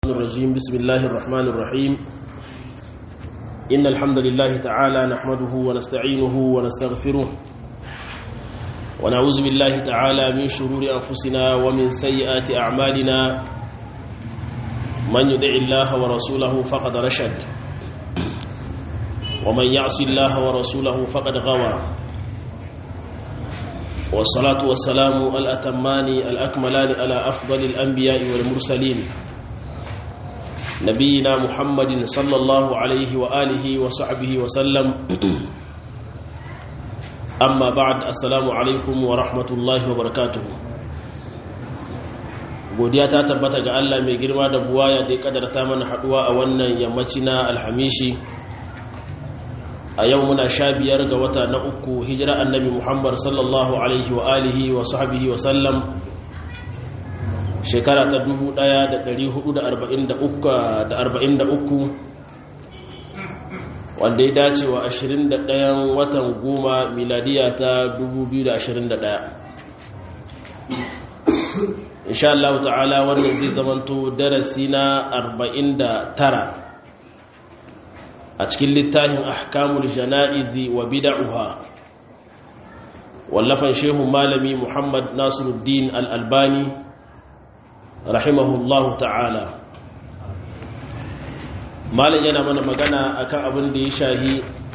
الرجيم بسم الله الرحمن الرحيم إن الحمد لله تعالى نحمده ونستعينه ونستغفره ونعوذ بالله تعالى من شرور أنفسنا ومن سيئات أعمالنا من يدع الله ورسوله فقد رشد ومن يعص الله ورسوله فقد غوى والصلاة والسلام الأتمان الأكملان على أفضل الأنبياء والمرسلين نبينا محمد صلى الله عليه وآله وصحبه وسلم أما بعد السلام عليكم ورحمة الله وبركاته godiya ta tabbata ga Allah mai girma da buwaya da ya kadarta mana haduwa a wannan yammaci na alhamishi a yau muna sha biyar ga wata na uku hijira annabi muhammad sallallahu alaihi wa alihi wa sahbihi wa sallam shekara ta 1443 wanda ya dace wa 21 watan goma miladiya ta 2021 insha Allah ta'ala wannan zai zamanto darasi na 49 a cikin littafin ahkamul jana'izi wa bid'uha wallafan shehu malami Muhammad Nasiruddin Al-Albani rahimahullahu ta'ala malam yana mana magana akan abin da ya shahi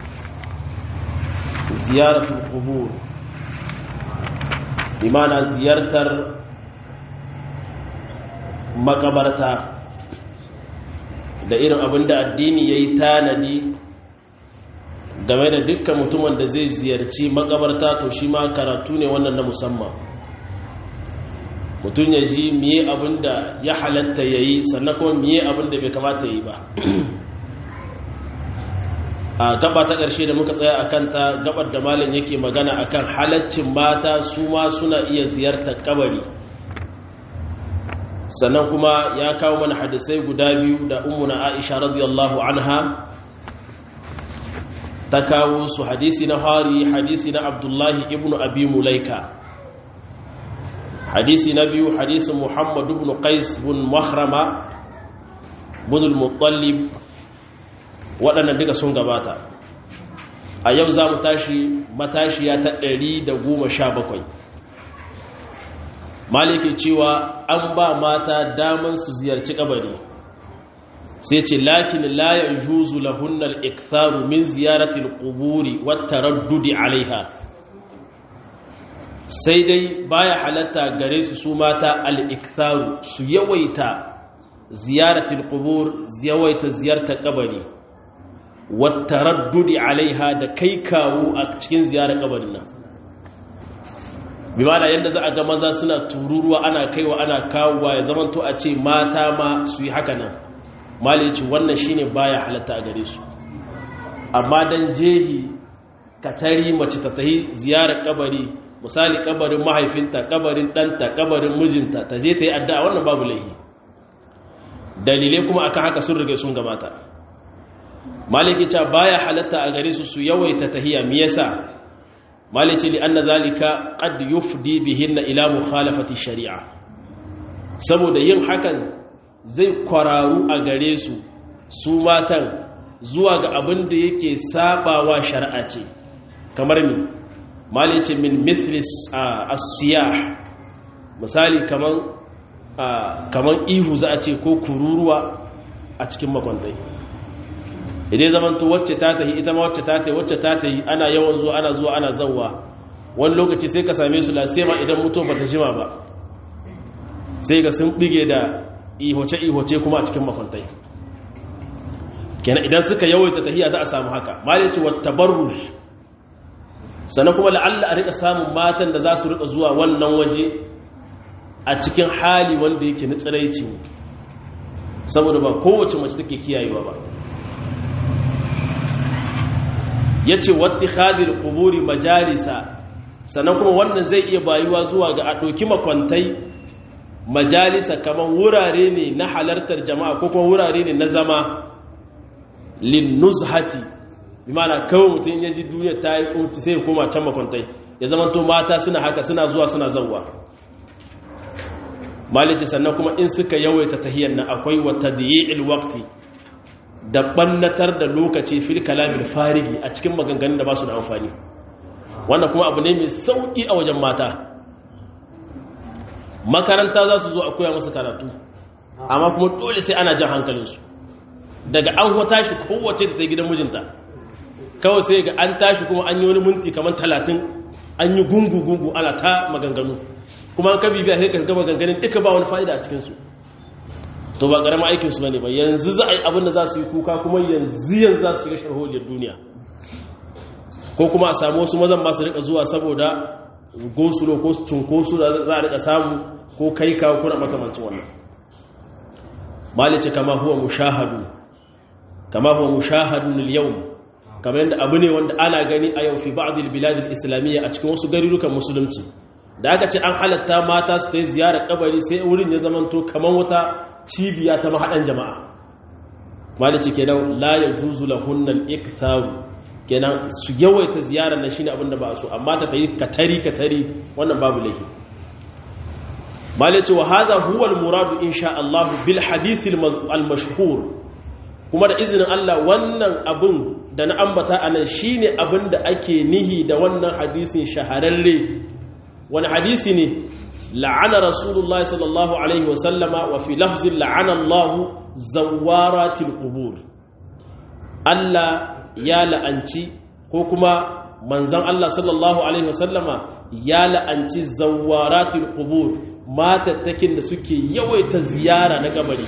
ziyaratul qubur imana ziyartar makabarta da irin abin da addini ya yi tanadi game da dukkan mutumin da zai ziyarci makabarta to shi ma karatu ne wannan na musamman mutum ya ji miye abin da ya halatta ya yi sannan kuma miye abin da bai kamata ya yi ba a gaba ta ƙarshe da muka tsaya a kanta gabar da malin yake magana akan halaccin mata su ma suna iya ziyartar kabari sannan kuma ya kawo mana hadisai guda biyu da ummuna aisha radiyallahu anha ta kawo su hadisi na hari hadisi na abdullahi ibn abi mulaika hadisi na biyu hadisin muhammad ibn qais bin mahrama bin al-muttalib waɗannan duka sun gabata a yau za mu tashi matashiya ta 117 maliki cewa an ba mata daman su ziyarci kabari sai ce lakin la yajuzu lahunna al-iktharu min ziyarati al-quburi wat taraddudi alaiha sai dai baya halatta gare su su mata al-iktharu su yawaita ziyarati al-qubur yawaita ziyartar kabari wat taraddudi alaiha da kai kawo a cikin ziyarar kabarin nan bimana yadda za a ga maza suna tururuwa ana kaiwa ana kawowa ya zamanto a ce mata ma su yi haka nan malici wannan shine baya halatta a gare su amma dan jehi ka tari mace ta tahi ziyarar kabari misali kabarin mahaifinta kabarin ɗanta kabarin mijinta ta je ta yi addu'a wannan babu laihi dalilai kuma akan haka sun riga sun gabata maliki ta baya halatta a gare su su yawaita tahiya me yasa malici li anna zalika qad yufdi bihinna ila mukhalafati shari'a saboda yin hakan zai kwararu a gare su su matan zuwa ga abin da yake sabawa shari'a ce kamar ni malici min misli as-siyah misali kaman kaman ihu za a ce ko kururuwa a cikin makwantai idan zaman to wacce ta tahi ita ma wacce ta tahi wacce ta tahi ana yawan zuwa ana zuwa ana zawwa wani lokaci sai ka same su lasema idan mutum bata jima ba sai ga sun bige da ihoce ihoce kuma a cikin makwantai kenan idan suka yawaita tahiya za a samu haka malici wa tabarruj sannan kuma la'alla a rika samun matan da za su rika zuwa wannan waje a cikin hali wanda yake na tsiraici saboda ba kowace mace take kiyayewa ba ya ce wata hadir kuburi majalisa sannan kuma wannan zai iya bayuwa zuwa ga a ɗauki makwantai majalisa kamar wurare ne na halartar jama'a ko kuma wurare ne na zama linnuzhati bi mana kawai mutum ya ji duniya ta yi kunci sai koma can makwantai ya zama to mata suna haka suna zuwa suna zauwa malice sannan kuma in suka yawaita tahiyyar nan akwai wa tadyi'il waqti da bannatar da lokaci fil kalamil farigi a cikin maganganun da ba su da amfani wannan kuma abu ne mai sauki a wajen mata makaranta za su zo a koya musu karatu amma kuma dole sai ana jan hankalinsu daga an hota shi kowace ta gidan mijinta kawai sai ga an tashi kuma an yi wani minti kamar talatin an yi gungu-gungu ana ta maganganu kuma an kabi biya sai ka ga maganganun duka ba wani fa'ida a cikinsu to ba ƙaramin aikinsu ba ne ba yanzu za a yi abin da za su yi kuka kuma yanzu yanzu za su shiga sharholiyar duniya ko kuma a samu wasu mazan masu rika zuwa saboda gosulo ko cunkosu da za a rika samu ko kai kawo kuna makamancin wannan malice kama huwa mushahadu kama huwa mushahadun al-yawm kamar yadda abu ne wanda ana gani a yau fi ba'd al-bilad al-islamiyya a cikin wasu garurukan musulunci da aka ce an halatta mata su ta yi ziyarar kabari sai wurin ya zamanto kamar wata cibiya ta mahadan jama'a malice kenan la yajuzu lahunna al-iktharu kenan su yawaita ziyarar na shine abin da ba su amma ta tayi katari katari wannan babu laifi malice wa hadha huwa al-muradu insha Allah bil hadith al-mashhur kuma da izinin Allah wannan abin da na ambata a nan shi ne abin da ake nihi da wannan hadisin shahararre wani hadisi ne la'ana rasulullah sallallahu alaihi wasallama wa fi lafzin la'ana allahu zawaratil qubur Allah ya la'anci ko kuma manzan Allah sallallahu alaihi wasallama ya la'anci zawaratil qubur matattakin da suke yawaita ziyara na kabari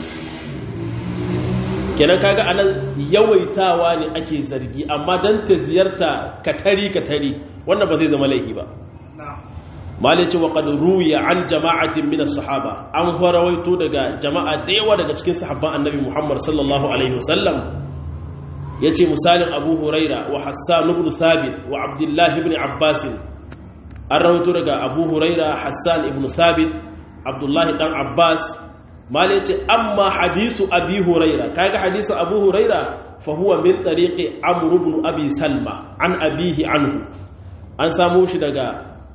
kenan kaga anan yawaitawa ne ake zargi amma dan ta ziyarta katari katari wannan ba zai zama laifi ba malice wa qad ruya an jama'atin min as-sahaba an farawaito daga jama'a da yawa daga cikin sahabban annabi Muhammad sallallahu alaihi wasallam yace misalin Abu Huraira wa Hassan ibn Thabit wa Abdullah ibn Abbas an rawaito daga Abu Huraira Hassan ibn Thabit Abdullah dan Abbas malai ce amma hadisu abi huraira kaga hadisu abu huraira fa huwa min tariqi amr ibn abi salma an abihi anhu an samu shi daga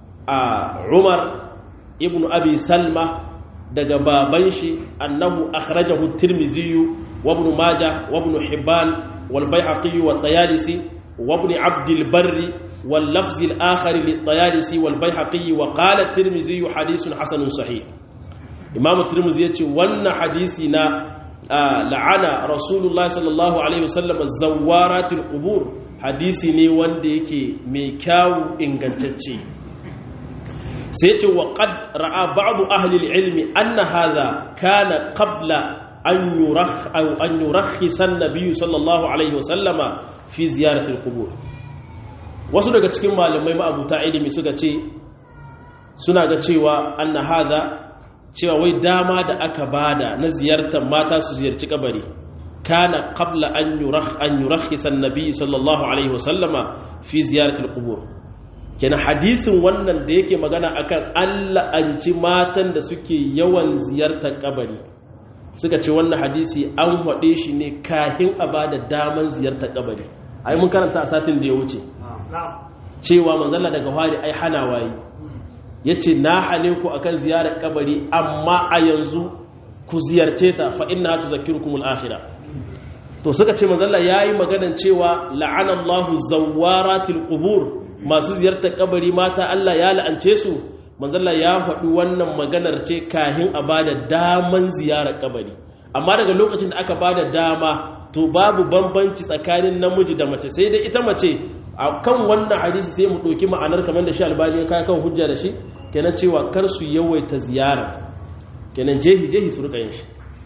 umar ibn abi salma daga baban shi annahu akhrajahu at-tirmidhi wa ibn majah wa ibn hibban wal bayhaqi wa at-tayalisi wa ibn abd al-barr wal lafz al-akhar lit-tayalisi wal bayhaqi wa qala at-tirmidhi hadithun hasanun sahih imamu turmuzi ya ce wannan hadisi na la'ana rasulullah sallallahu alaihi wasallam zawaratul qubur hadisi ne wanda yake mai kyawu ingantacce sai ce wa qad ra'a ba'du ahli al-ilmi anna hadha kana qabla an yurah aw an yurahhisa an-nabiy sallallahu alaihi wasallama fi ziyaratil qubur wasu daga cikin malamai ma'abuta ilimi suka ce suna ga cewa anna hadha cewa wai dama da aka bada na ziyartar mata su ziyarci kabari kana qabla an yurah an yurakhisa annabi sallallahu alaihi wasallama fi ziyaratil qubur kenan hadisin wannan da yake magana akan Allah an ci matan da suke yawan ziyartar kabari suka ce wannan hadisi an hade shi ne kahin a bada daman ziyartar kabari ai mun karanta a satin da ya wuce cewa manzalla daga hari ai hana wayi ya ce na hane ku akan ziyarar kabari amma a yanzu ku ziyarce ta fa inna tu zakirkumul akhira to suka ce manzalla yayi maganan cewa la'anallahu zawaratil qubur masu ziyartar kabari mata Allah ya la'ance su manzalla ya faɗi wannan maganar ce kahin a bada daman ziyarar kabari amma daga lokacin da aka bada dama to babu bambanci tsakanin namiji da mace sai dai ita mace a kan wannan hadisi sai mu ɗauki ma'anar kamar da shi albani ya kaya kan hujja da shi kenan cewa kar su yawaita ziyara kenan jehi jehi su rika yin shi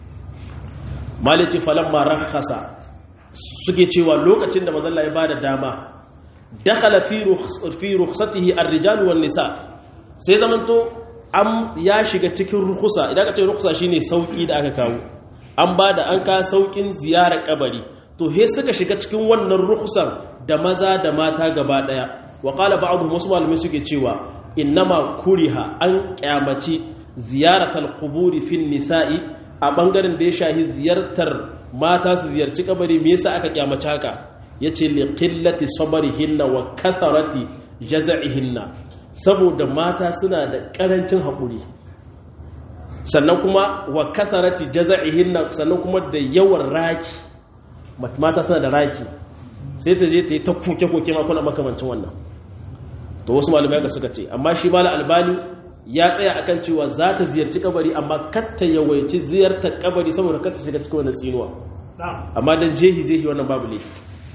malici falamma rakhasa suke cewa lokacin da mazalla ya bada dama dakhala fi fi rukhsatihi ar-rijal wan nisa sai zamanto am ya shiga cikin rukusa idan ka ce rukusa shine sauki da aka kawo an bada an ka saukin ziyarar kabari to he suka shiga cikin wannan rukusan da maza da mata gaba daya wa qala ba'dhum wasu malamai suke cewa innama kuriha an kyamaci ziyaratal quburi fin nisa'i a bangaren da ya shahi ziyartar mata su ziyarci kabari me yasa aka kyamaci haka yace li qillati sabrihinna wa katharati jaz'ihinna saboda mata suna da karancin hakuri sannan kuma wa kasarati jaza'ihinna sannan kuma da yawan raki mata suna da raki sai ta je ta yi ta koke-koke makon makamancin wannan to wasu malamai ka suka ce amma shi mala albani ya tsaya akan cewa za ta ziyarci kabari amma katta yawaici ziyartar kabari saboda katta shiga cikin wannan tsinuwa amma dan jehi jehi wannan babu laifi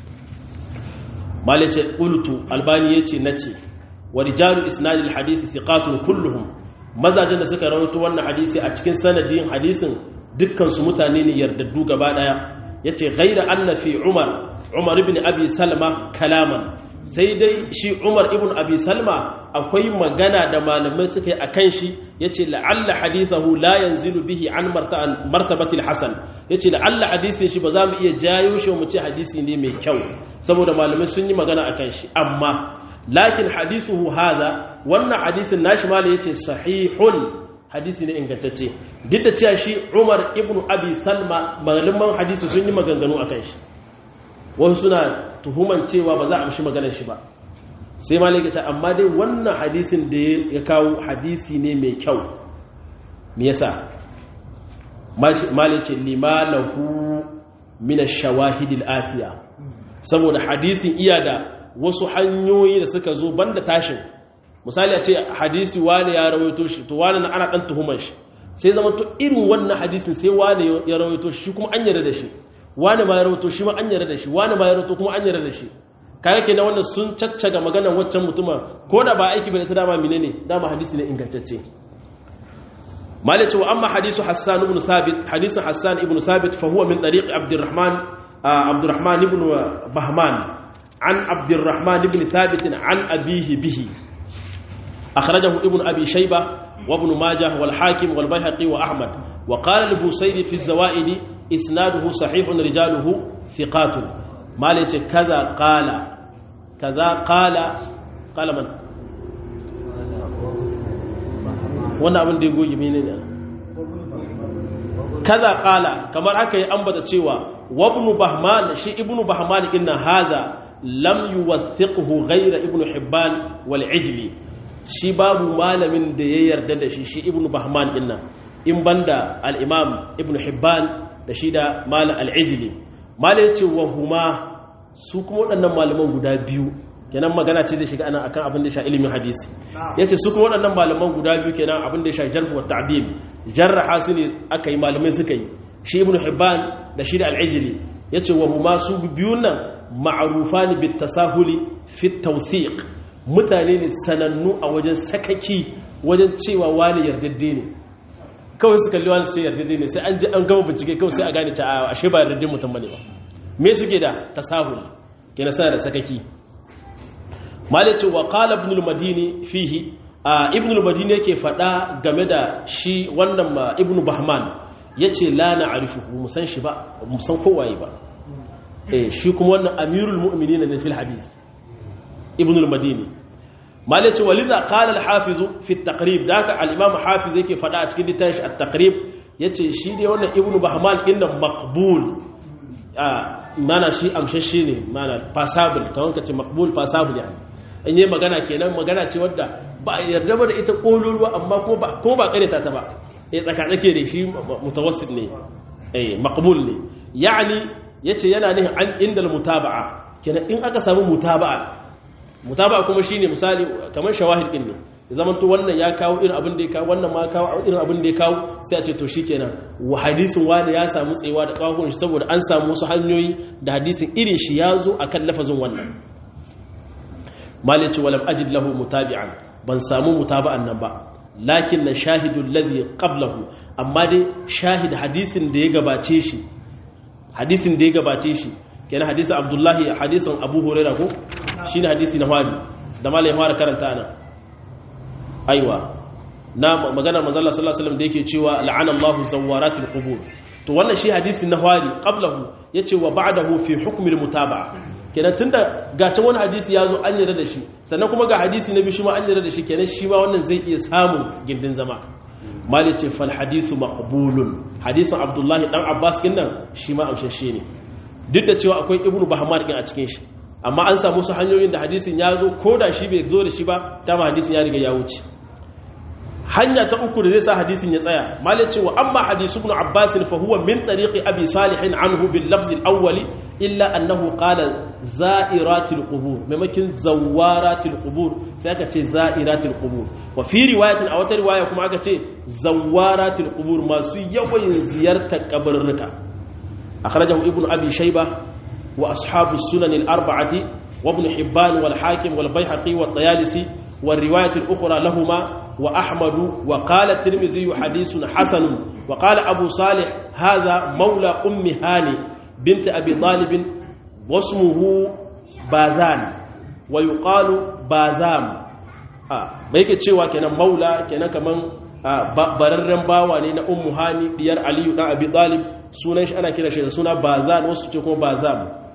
malice qultu albani yace nace wa rijalu isnadil hadisi thiqatun kulluhum mazajen da suka rawaito wannan hadisi a cikin sanadin hadisin dukkan su mutane ne yardaddu gaba daya yace ghaira anna fi umar umar ibn abi salma kalaman sai dai shi umar ibn abi salma akwai magana da malamai suka yi a kan shi ya ce la'alla hadithahu la yanzilu bihi an martabatil hasan ya ce la'alla hadisin shi ba za mu iya jayo shi mu ce hadisi ne mai kyau saboda malamai sun yi magana a kan shi amma lakin hadisuhu haza wannan hadisin nashi malam ya ce sahihun hadisi ne ingantacce duk da cewa shi umar ibn abi salma malaman hadisi sun yi maganganu a kan shi wasu suna tuhuman cewa ba za a amshi maganar shi ba sai malik ya ce amma dai wannan hadisin da ya kawo hadisi ne mai kyau me yasa malik ce limalahu min ash-shawahid al-atiya saboda hadisin iya da wasu hanyoyi da suka zo banda tashin misali a ce hadisi wani ya rawaito shi to wani ana dan tuhuman shi sai zama to irin wannan hadisin sai wani ya rawaito shi kuma an yarda da shi wani ma ya rawato shi ma an yarda da shi wani ma ya rawato kuma an yarda da shi kare kenan wannan sun caccaga maganar waccan mutuma ko da ba aiki bane ta dama menene dama hadisi ne ingantacce malice wa amma hadisu hassan ibn sabit hadisin hassan ibn sabit fa huwa min tariq abdurrahman abdurrahman ibn bahman an abdurrahman ibn thabit an abihi bihi akhrajahu ibn abi shayba wa ibn majah wal hakim wal bayhaqi wa ahmad wa qala al-busayri fi az-zawaid isnaduhu sahihun rijaluhu thiqatun mala yace kaza qala kaza qala qala man wannan abin da ya goge menene kaza qala kamar aka yi ambata cewa wabnu bahman shi ibnu bahman inna hadha lam yuwathiqhu ghayra ibnu hibban wal ijli shi babu malamin da ya yarda da shi shi ibnu bahman inna in banda al-imam ibnu hibban da shi da malam al'ijili malam ya ce wa huma su kuma waɗannan malaman guda biyu kenan magana ce zai shiga ana akan abin da sha ilimin hadisi ya ce su kuma waɗannan malaman guda biyu kenan abin da sha jarhu wa ta'dil jarraha su ne aka yi malamai suka yi shi ibnu hibban da shi da al'ijili ya ce wa huma su biyun nan ma'arufa ne bit tasahuli fit tawthiq mutane ne sanannu a wajen sakaki wajen cewa wani yardadde ne kawai su kalli wani sai yardadde ne sai an ji an gama bincike kawai sai a gane ta ashe ba yardadde mutum bane ba me suke da tasahul kenan sana da sakaki malice wa qala ibn al-madini fihi ibn al-madini yake fada game da shi wannan ibn bahman yace la na'rifuhu musan shi ba musan kowaye ba eh shi kuma wannan amirul mu'minin ne fil hadith ibn al-madini malice walidha qala al-hafiz fi at-taqrib daka al-imam hafiz yake fada a cikin littafin at-taqrib yace shi ne wannan ibn bahman inna maqbul mana shi amshashe ne mana passable kawai kace maqbul passable yani in yi magana kenan magana ce wadda ba a yarda ba da ita kololuwa amma ko ba kareta ta ba ya tsakatsake da shi mutawassit ne eh maqbul ne yani yace yana nihin an indal mutaba'a kenan in aka samu mutaba'a mutaba'a kuma shine misali kamar shawahid din ne ya zaman to wannan ya kawo irin abin da ya kawo wannan ma kawo irin abin da ya kawo sai a ce to shikenan wa hadisin wani ya samu tsayewa da kawakon shi saboda an samu wasu hanyoyi da hadisin irin shi ya zo akan lafazin wannan malici walam ajid lahu mutabi'an ban samu mutaba'an nan ba lakin na shahidul ladhi qablahu amma dai shahid hadisin da ya gabace shi hadisin da ya gabace shi kenan hadisin abdullahi hadisin abu hurairah ko shine hadisi na wani da malai fara karanta ana aiwa na magana manzo Allah sallallahu alaihi wasallam da yake cewa la'ana Allahu zawaratil qubur to wannan shi hadisi na wani qablahu yace wa ba'dahu fi hukmil mutaba'a kenan tunda ga can wani hadisi ya zo an yarda da shi sannan kuma ga hadisi na biyu shi ma an yarda da shi kenan shi ma wannan zai iya samun gindin zama mali ce fal hadisu maqbulun hadisin abdullahi dan abbas din nan shi ma amshashe ne duk da cewa akwai ibnu bahmar din a cikin shi amma an samu su hanyoyin da hadisin ya zo ko da shi bai zo da shi ba dama hadisin ya riga ya wuce hanya ta uku da zai sa hadisin ya tsaya malai ce wa amma hadisu ibn abbas fa huwa min tariqi abi salih anhu bil lafz al awwal illa annahu qala za'iratil qubur maimakin zawaratil qubur sai aka ce za'iratil qubur wa fi riwayatin a wata riwaya kuma aka ce zawaratil qubur masu yawan ziyartar kabarruka akhrajahu ibn abi shayba wa ashabu sunan al arba'ati wa ibn hibban wal hakim wal bayhaqi wat tayalisi wal riwayat al ukhra lahumā وأحمد وقال الترمذي حديث حسن وقال أبو صالح هذا مولى أم هاني بنت أبي طالب واسمه باذان ويقال باذام ما yake cewa kenan maula kenan kaman bararren bawa ne na ummu hani diyar aliyu dan abi talib sunan shi ana kira shi da suna bazan wasu ce kuma bazam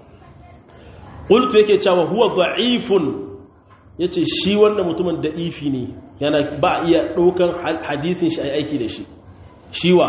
qultu yake cewa huwa da'ifun yace shi wannan mutumin da'ifi ne yana ba iya ɗaukan hadisin shi a aiki da shi shiwa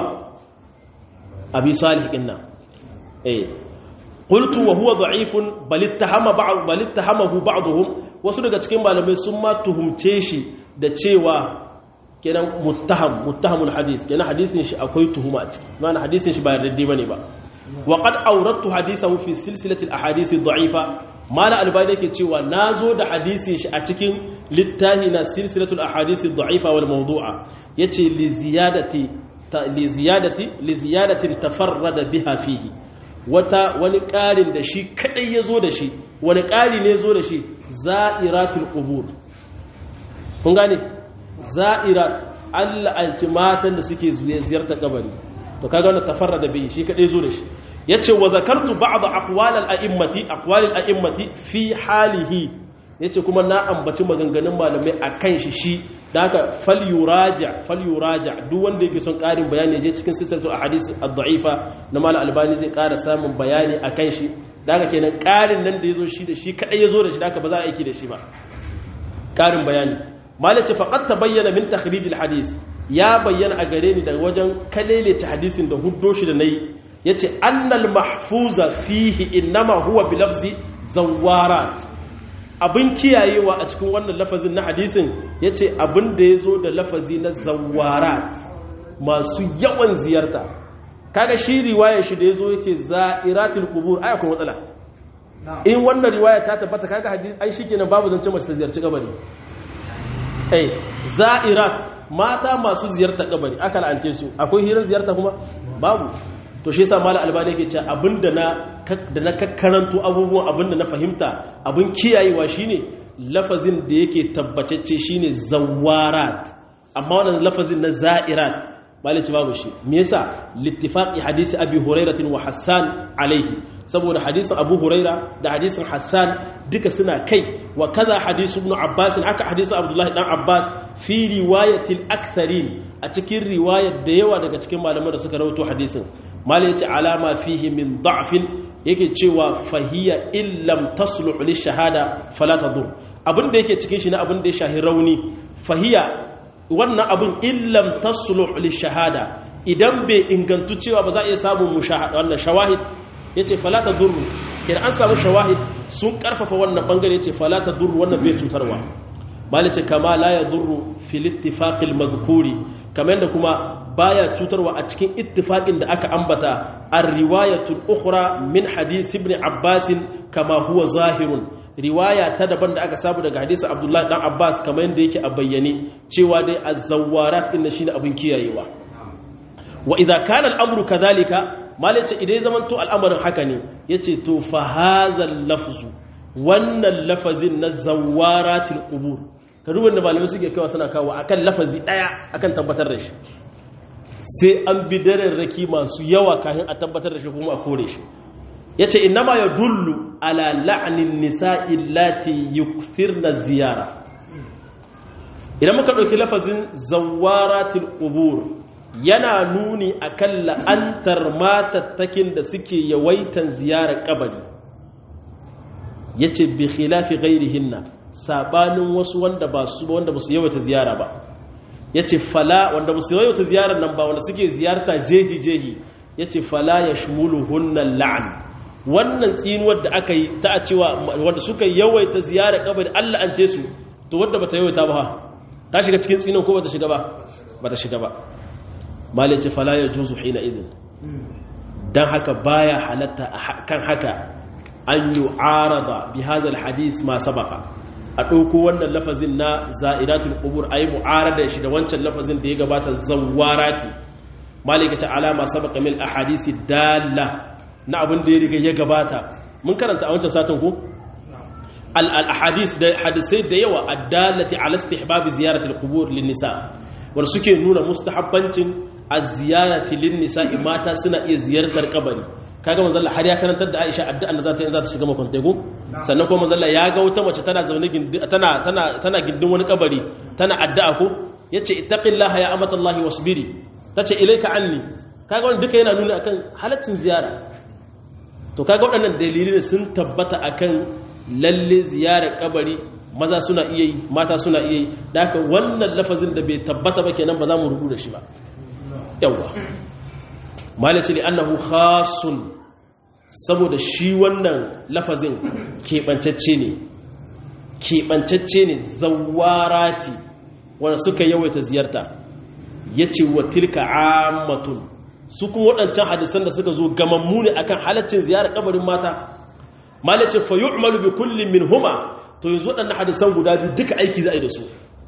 abi salih inna eh qultu wa huwa da'ifun bal ittahama ba'd bal ittahamahu ba'dhum wasu daga cikin malamai sun ma tuhumce shi da cewa kenan muttaham muttahamul hadis kenan hadisin shi akwai tuhuma a ciki ma'ana hadisin shi ba yarda bane ba wa qad awradtu hadithahu fi silsilati al ahadith ad-da'ifa mala albani yake cewa nazo da hadisin shi a cikin littahi na silsilatul ahadisi dha'ifa wal mawdu'a yace li ziyadati li ziyadati li ziyadatin tafarrada biha fihi wata wani ƙarin da shi kadai yazo da shi wani ƙari ne yazo da shi za'iratul qubur kun gane za'irat Allah alci matan da suke ziyarta kabari to kaga wannan tafarrada bihi shi kadai yazo da shi yace wa zakartu ba'd aqwal al-a'immati aqwal al-a'immati fi halihi yace kuma na ambaci maganganun malamai akan shi shi da haka falyuraja falyuraja duk wanda yake son karin bayani je cikin silsilatu ahadith ad-da'ifa na malam albani zai ƙara samun bayani akan shi da haka kenan karin nan da yazo shi da shi kadai yazo da shi da haka ba za a aiki da shi ba karin bayani malace faqad tabayyana min takhrij al-hadith ya bayyana a gare ni daga wajen kalelece hadisin da huddo shi da nayi yace annal mahfuza fihi innama huwa bi lafzi zawarat abin kiyayewa a cikin wannan lafazin na hadisin yace abin da yazo da lafazi na zawarat masu yawan ziyarta kaga shi riwayar shi da yazo yace za'iratul qubur ai akwai matsala in wannan riwaya ta tabbata kaga hadisi ai shikenan babu zance mace ta ziyarci kabari eh za'irat mata masu ziyarta kabari aka la'ance su akwai hirar ziyarta kuma babu to shi yasa malam albani yake cewa abinda na da na kakkaranto abubuwan abinda na fahimta abin kiyayewa shine lafazin da yake tabbatacce shine zawarat amma wannan lafazin na za'irat malici babu shi me yasa littifaqi hadisi abi hurairah wa hassan alaihi saboda hadisin abu huraira da hadisin hassan duka suna kai wa kaza hadisu ibn abbas haka hadisin abdullahi dan abbas fi riwayatil aktharin a cikin riwayar da yawa daga cikin malaman da suka rawaito hadisin malai yace alama fihi min da'fin yake cewa fahiya illam tasluh li shahada fala tadur abin da yake cikin shi na abin da ya shahi rauni fahiya wannan abin illam tasluh li shahada idan bai ingantu cewa ba za a iya samun mushahada wannan shawahid yace fala tadur kin an samu shawahid sun karfafa wannan bangare yace fala tadur wannan bai cutarwa malai ce kama la yadurru fil ittifaqil madhkuri kamar yadda kuma baya cutarwa a cikin ittifaqin da aka ambata ar-riwayatul ukhra min hadith ibn Abbas kama huwa zahirun riwaya ta daban da aka samu daga hadisi Abdullah dan Abbas kamar yadda yake a bayyane cewa dai az-zawwarat din shine abin kiyayewa wa idza kana al-amru kadhalika malace idan zaman to al'amarin haka ne yace to fa hazal lafzu wannan lafazin na zawaratil qubur ka duba da malamai suke kawo suna kawo akan lafazi daya akan tabbatar da shi sai an bi raki masu yawa kafin a tabbatar da shi kuma a kore shi yace innama yadullu ala la'nin nisa'i allati yukthirna ziyara idan muka dauki lafazin zawaratil qubur yana nuni akan la'antar matattakin da suke yawaitan ziyarar kabari yace bi khilafi ghairihinna sabanin wasu wanda ba su wanda ba su yawaita ziyara ba yace fala wanda ba su yawaita ziyarar nan ba wanda suke ziyarta jehi jehi yace fala yashmuluhunna la'an wannan tsinuwar da aka yi ta cewa wanda suka yawaita ziyarar kabari Allah an ce su to wanda bata yawaita ba ta shiga cikin tsinin ko bata shiga ba bata shiga ba malai ce fala ya juzu hina izin dan haka baya halatta kan haka an yu'arada bi hadha alhadith ma sabaqa a ɗauko wannan lafazin na za'idatul qubur ayi mu'arada shi da wancan lafazin da ya gabata zawarati malika ta alama sabaqa min ahadisi dalla na abin da ya riga ya gabata mun karanta a wancan satin ko al ahadis da hadisai da yawa addallati ala istihbab ziyarati al-qubur lin nisa wanda suke nuna mustahabbancin az-ziyarati lin nisa mata suna iya ziyartar kabari kaga manzo Allah har ya karantar da Aisha addu'an da za ta yi za ta shiga makwante go sannan kuma manzo Allah ya ga wata mace tana zaune tana tana tana gindin wani kabari tana addu'a ko yace ittaqillaha ya amatallahi wasbiri tace ilaika anni kaga wannan duka yana nuna akan halaccin ziyara to kaga waɗannan dalilai sun tabbata akan lalle ziyarar kabari maza suna iya yi mata suna iya yi da haka wannan lafazin da bai tabbata ba kenan ba za mu rubu da shi ba yawwa malaci li annahu khasun saboda shi wannan lafazin keɓancacce ne keɓancacce ne zawarati wanda suka yawaita ziyarta ya ce wa tilka ammatun su kuma waɗancan hadisan da suka zo gamammu ne akan halaccin ziyarar kabarin mata malace fa yu'malu bi kullin min huma to yanzu waɗannan hadisan guda biyu duka aiki za a yi da su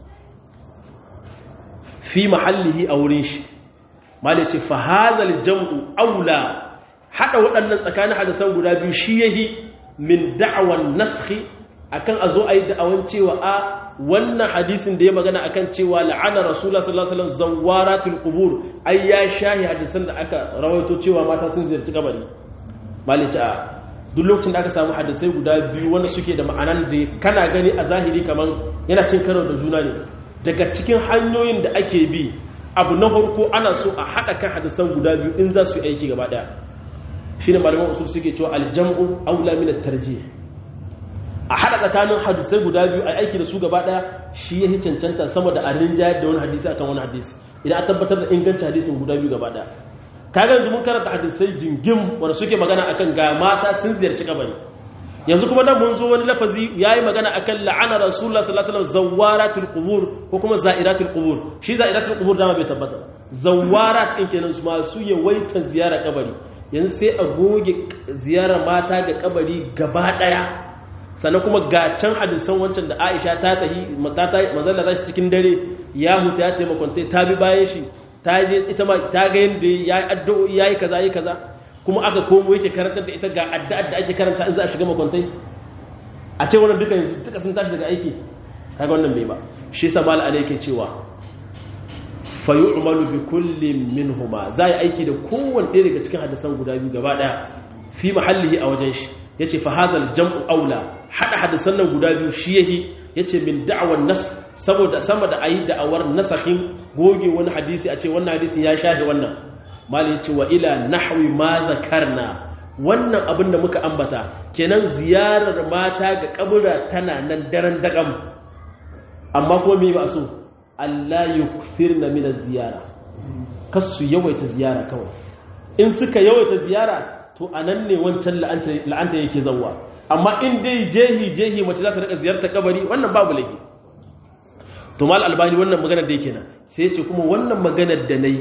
fi mahallihi a wurin shi malace fa hadhal jam'u aula hada waɗannan tsakanin hadisan guda biyu shi yahi min da'awan naskhi akan a zo a yi da'awan cewa a wannan hadisin da ya magana akan cewa la'ana rasulullah sallallahu alaihi wasallam zawaratul qubur ai ya shahi hadisan da aka rawaito cewa mata sun ziyarci kabari malici a duk lokacin da aka samu hadisai guda biyu wanda suke da ma'anan da kana gani a zahiri kaman yana cin karo da juna ne daga cikin hanyoyin da ake bi abu na farko ana so a haɗa kan hadisan guda biyu in za su yi aiki gaba ɗaya shine malaman usul suke cewa aljam'u aula min at-tarjih a haɗa tsakanin hadisai guda biyu a aiki da su gaba ɗaya shi ya cancanta sama da arin jayar da wani hadisi akan wani hadisi idan a tabbatar da ingancin hadisin guda biyu gaba ɗaya kaga yanzu mun karanta hadisai jingim wanda suke magana akan ga mata sun ziyarci kabari yanzu kuma nan mun zo wani lafazi yayi magana akan la'ana rasulullah sallallahu alaihi wasallam zawaratul qubur ko kuma za'iratul qubur shi za'iratul qubur dama bai tabbata zawarat din kenan su masu yawaita ziyara kabari yanzu sai a goge ziyarar mata ga kabari gaba daya sannan kuma ga can hadisan wancan da Aisha ta tahi mazalla za shi cikin dare ya huta ya taimakonta ta bi bayan shi ta je ita ma ta ga yadda ya yi addu'o'i ya yi kaza yi kaza kuma aka komo yake karantar da ita ga addu'ar da ake karanta in za a shiga makwantai a ce wannan duka yanzu duka sun tashi daga aiki kaga wannan bai ba shi sa mal ala yake cewa fa yu'malu bi kullin minhuma za yi aiki da kowanne ɗaya daga cikin hadisan guda biyu gaba daya fi mahallihi a wajen shi yace fa hadal jam'u aula hada hadisan nan guda biyu shi yahi yace min da'awan nas saboda sama da ayi da'awar nasahin goge wani hadisi a ce wannan hadisin ya shafe wannan mali yace wa ila nahwi ma zakarna wannan abin da muka ambata kenan ziyarar mata ga kabura tana nan daren dagam amma kuma me ba so Allah yukthirna min az-ziyara kasu yawaita ziyara kawai in suka yawaita ziyara to anan ne wancan la'anta yake zawwa amma in dai jehi jehi mace za ta rika ziyartar kabari wannan babu laifi to mal albani wannan maganar da yake nan sai ya ce kuma wannan maganar da nayi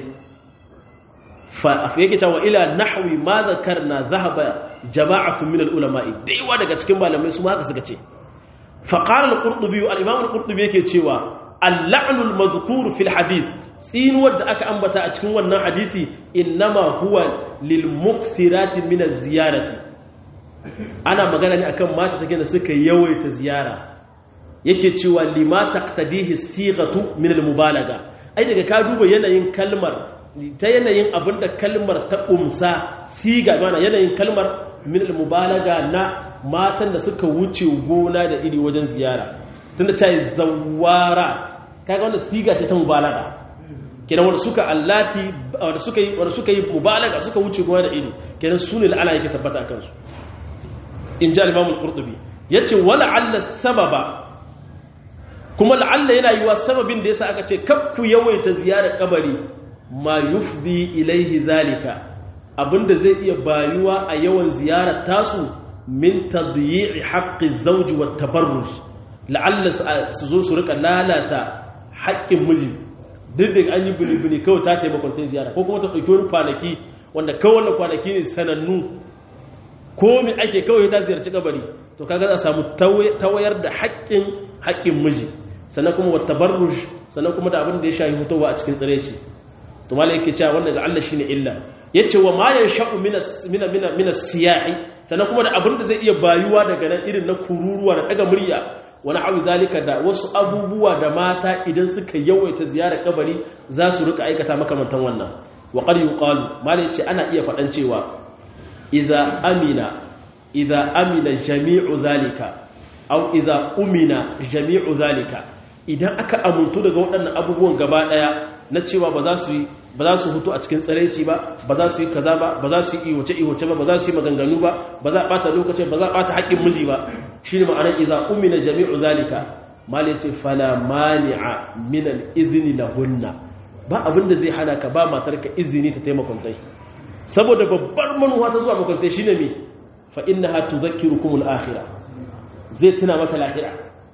fa yake cewa ila nahwi ma zakarna dhahaba jama'atu min al-ulama'i daiwa daga cikin malamai su ma haka suka ce fa qala al-qurtubi al-imam al-qurtubi yake cewa al-la'nu al-madhkur fi al-hadith tsinuwar da aka ambata a cikin wannan hadisi innama huwa lil muksirati min az-ziyarati ana magana ne akan mata take da suka yawaita ziyara yake cewa lima taqtadihi sighatu min al-mubalaga ai daga ka duba yanayin kalmar ta yanayin abinda kalmar ta umsa siga mana yanayin kalmar min al-mubalaga na matan da suka wuce gona da iri wajen ziyara tunda ta yi zawara kaga wanda siga ce ta mubalaga kenan wanda suka allati wanda suka yi wanda suka yi mubalaga suka wuce gona da iri kenan sune la'ana yake tabbata akan su in ji al-imam al-qurtubi yace wala alla sababa kuma la'alla yana yiwa sababin da yasa aka ce kakku yawaita ziyarar kabari ma yufdi ilaihi zalika abinda zai iya bayuwa a yawan ziyarar tasu min tadyi'i haqqi zawji wat tabarruj la'alla su zo su rika lalata haƙƙin miji duk da an yi bini-bini kawai ta taimakon ta ziyara ko kuma ta ɗauki wani kwanaki wanda kawai wannan kwanaki ne sanannu ko mai ake kawai ta ziyarci kabari to kaga za a samu tawayar da haƙƙin haƙƙin miji sannan kuma wata barruj sannan kuma da abin da ya shahi hutowa a cikin tsireci to mala yake cewa wannan ga Allah shine illa yace wa ma yansha'u min min min siyahi sannan kuma da abin da zai iya bayuwa daga nan irin na kururuwa da daga murya wani abu zalika da wasu abubuwa da mata idan suka yawaita ziyarar kabari za su rika aikata makamantan wannan wa qad yuqalu mala yace ana iya faɗan cewa idza amina idza amina jami'u zalika aw idza umina jami'u zalika idan aka amuntu daga waɗannan abubuwan gaba ɗaya na cewa ba za su yi ba za su hutu a cikin tsaraici ba ba za su yi kaza ba ba za su yi iwace iwace ba ba za su yi maganganu ba ba za a ɓata lokaci ba za a ɓata haƙƙin miji ba shi ne ma'anar idza umina jami'u zalika mali ce fala mani'a min al-idhni lahunna ba abin da zai hana ka ba matarka izini ta taimakon tai saboda babbar manuwa ta zuwa makwantai shine me fa innaha tudhakkirukum al-akhirah zai tuna maka lahira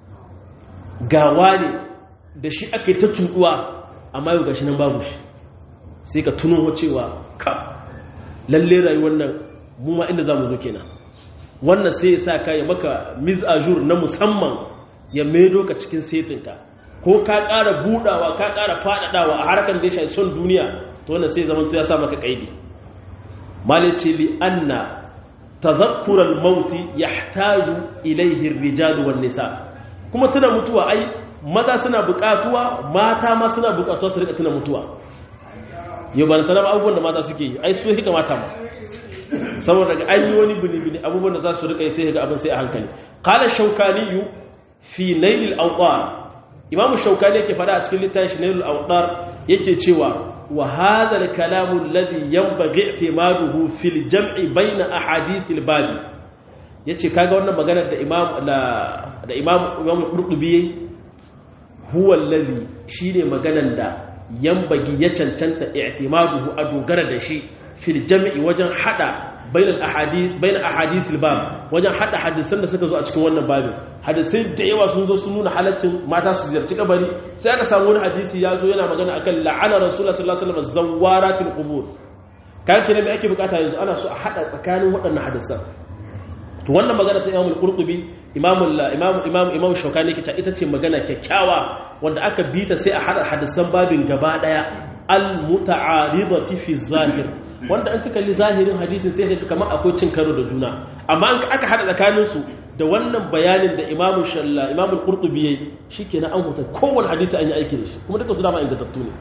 gawa ne da shi aka yi ta cuɗuwa amma yau gashi nan babu shi sai ka tuno cewa ka lalle rayuwar nan mu ma inda za mu zo kenan wannan sai ya sa ka ya maka mizajur na musamman ya maido ka cikin setinka ko ka ƙara budawa ka ƙara faɗaɗawa a harkar da ya shafi son duniya to wannan sai zaman to ya sa maka kaidi malice li anna tadhakkural mauti yahtaju ilayhi ar-rijal wan nisa kuma tuna mutuwa ai maza suna buƙatuwa mata ma suna buƙatuwa su rika tuna mutuwa yau ba tana abubuwan da mata suke yi ai su hika mata ma saboda daga an yi wani bini-bini abubuwan da za su rika yi sai ga abin sai a hankali qala shaukani fi nailil awqar imamu shaukani yake fada a cikin littafin shi nailil awqar yake cewa wa hadha al-kalam alladhi yanbaghi i'timaduhu fil jam'i bayna ahadith al-bab yace kaga wannan maganar da imam da imam imam qurtubi huwa alladhi shine maganar da yanbaghi ya cancanta i'timaduhu a dogara da shi fil jam'i wajen hada bainal ahadith bain ahadith al-bab wajen hada hadisan da suka zo a cikin wannan babin hadisai da yawa sun zo sun nuna halaccin mata su ziyarci kabari sai aka samu wani hadisi ya zo yana magana akan la'ana rasulullah sallallahu alaihi wasallam zawaratul qubur kan kina me ake bukata yanzu ana so a hada tsakanin waɗannan hadisan to wannan magana ta Imam al-Qurtubi Imam Imam Imam Imam Shawkani yake ita ce magana kyakkyawa wanda aka bita sai a hada hadisan babin gaba daya al-muta'aridati fi zahir wanda an ka kalli zahirin hadisin sai ka kamar akwai cin karo da juna amma an aka hada tsakanin su da wannan bayanin da Imam Shalla Imam al-Qurtubi yayi shikenan an huta kowanne hadisi an yi aiki da shi kuma duka su dama ingantattu ne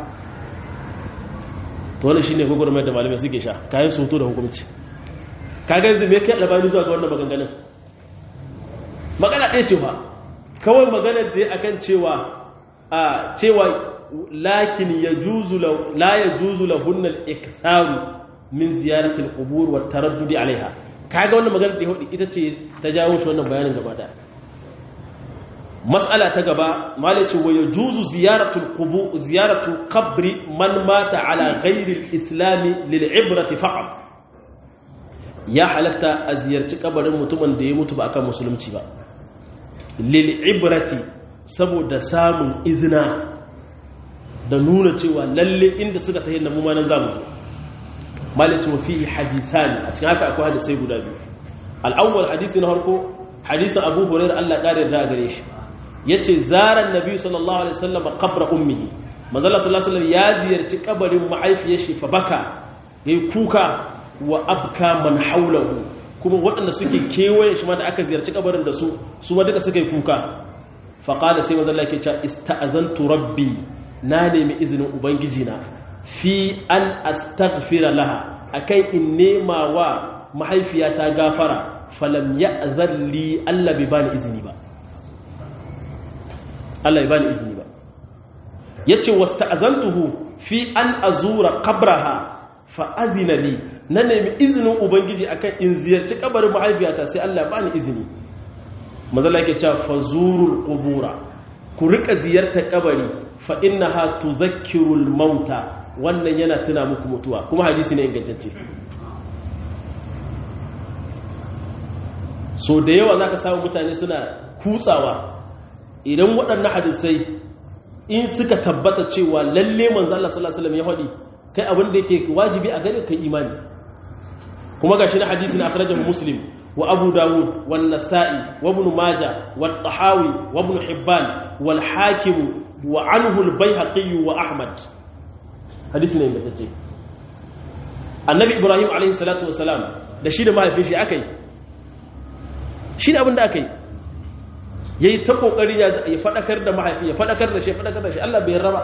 to wannan shine gurgurmai da malamai suke sha kayan su da hukunci kaga yanzu me kai labari zuwa ga wannan maganganun magana ɗaya cewa kawai maganar da akan cewa a cewa lakin yajuzu la yajuzu lahunna al-iktharu min ziyarati al-qubur wa taraddudi alaiha kaga wannan maganar da hudu ita ce ta jawo shi wannan bayanin gaba da mas'ala ta gaba malai ce wa yajuzu ziyaratu al-qubur ziyaratu qabri man mata ala ghairi al-islam lil-ibrati faqat ya halatta a ziyarci kabarin mutumin da ya mutu ba akan musulunci ba lil'ibrati saboda samun izina da nuna cewa lalle inda suka tahi na mumanan zamu malice wa fi hadisani a cikin haka akwai hadisai guda biyu al'awwal hadisi na harko hadisin abu hurairar allah ƙarin da gare shi ya ce zaran nabi sallallahu alaihi wasallam qabra ummihi manzala sallallahu alaihi wasallam ya ziyarci kabarin mahaifiyar shi fa baka yayi kuka wa abka man haulahu kuma waɗanda suke kewaye shi ma da aka ziyarci kabarin da su su ma duka suka yi kuka faƙada sai mazalla ke cewa ista'azantu rabbi na nemi izinin ubangiji na fi an astaghfira laha akan in nema wa mahaifiyata gafara falam ya'zan li Allah bai bani izini ba Allah bai bani izini ba yace wasta'azantuhu fi an azura qabraha fa'adina li na nemi izinin ubangiji akan in ziyarci kabarin mahaifiyata sai Allah ba ni izini mazala ke cewa fazurul qubura ku rika ziyartar kabari fa innaha tuzakkirul mauta wannan yana tuna muku mutuwa kuma hadisi ne ingantacce so da yawa zaka samu mutane suna kutsawa idan waɗannan hadisai in suka tabbata cewa lalle manzo Allah sallallahu alaihi wasallam ya faɗi kai abin da yake wajibi a gare kai imani kuma gashi na hadisi na akhrajahu muslim wa abu dawud wan nasa'i wa ibn majah wa tahawi wa ibn hibban wal hakim wa anhu al bayhaqi wa ahmad hadisi ne ingantacce annabi ibrahim alaihi salatu wasalam da shi da mahaifin shi akai shi ne abin da akai yayi ta kokari ya fadakar da mahaifi ya fadakar da shi fadakar da shi Allah bai raba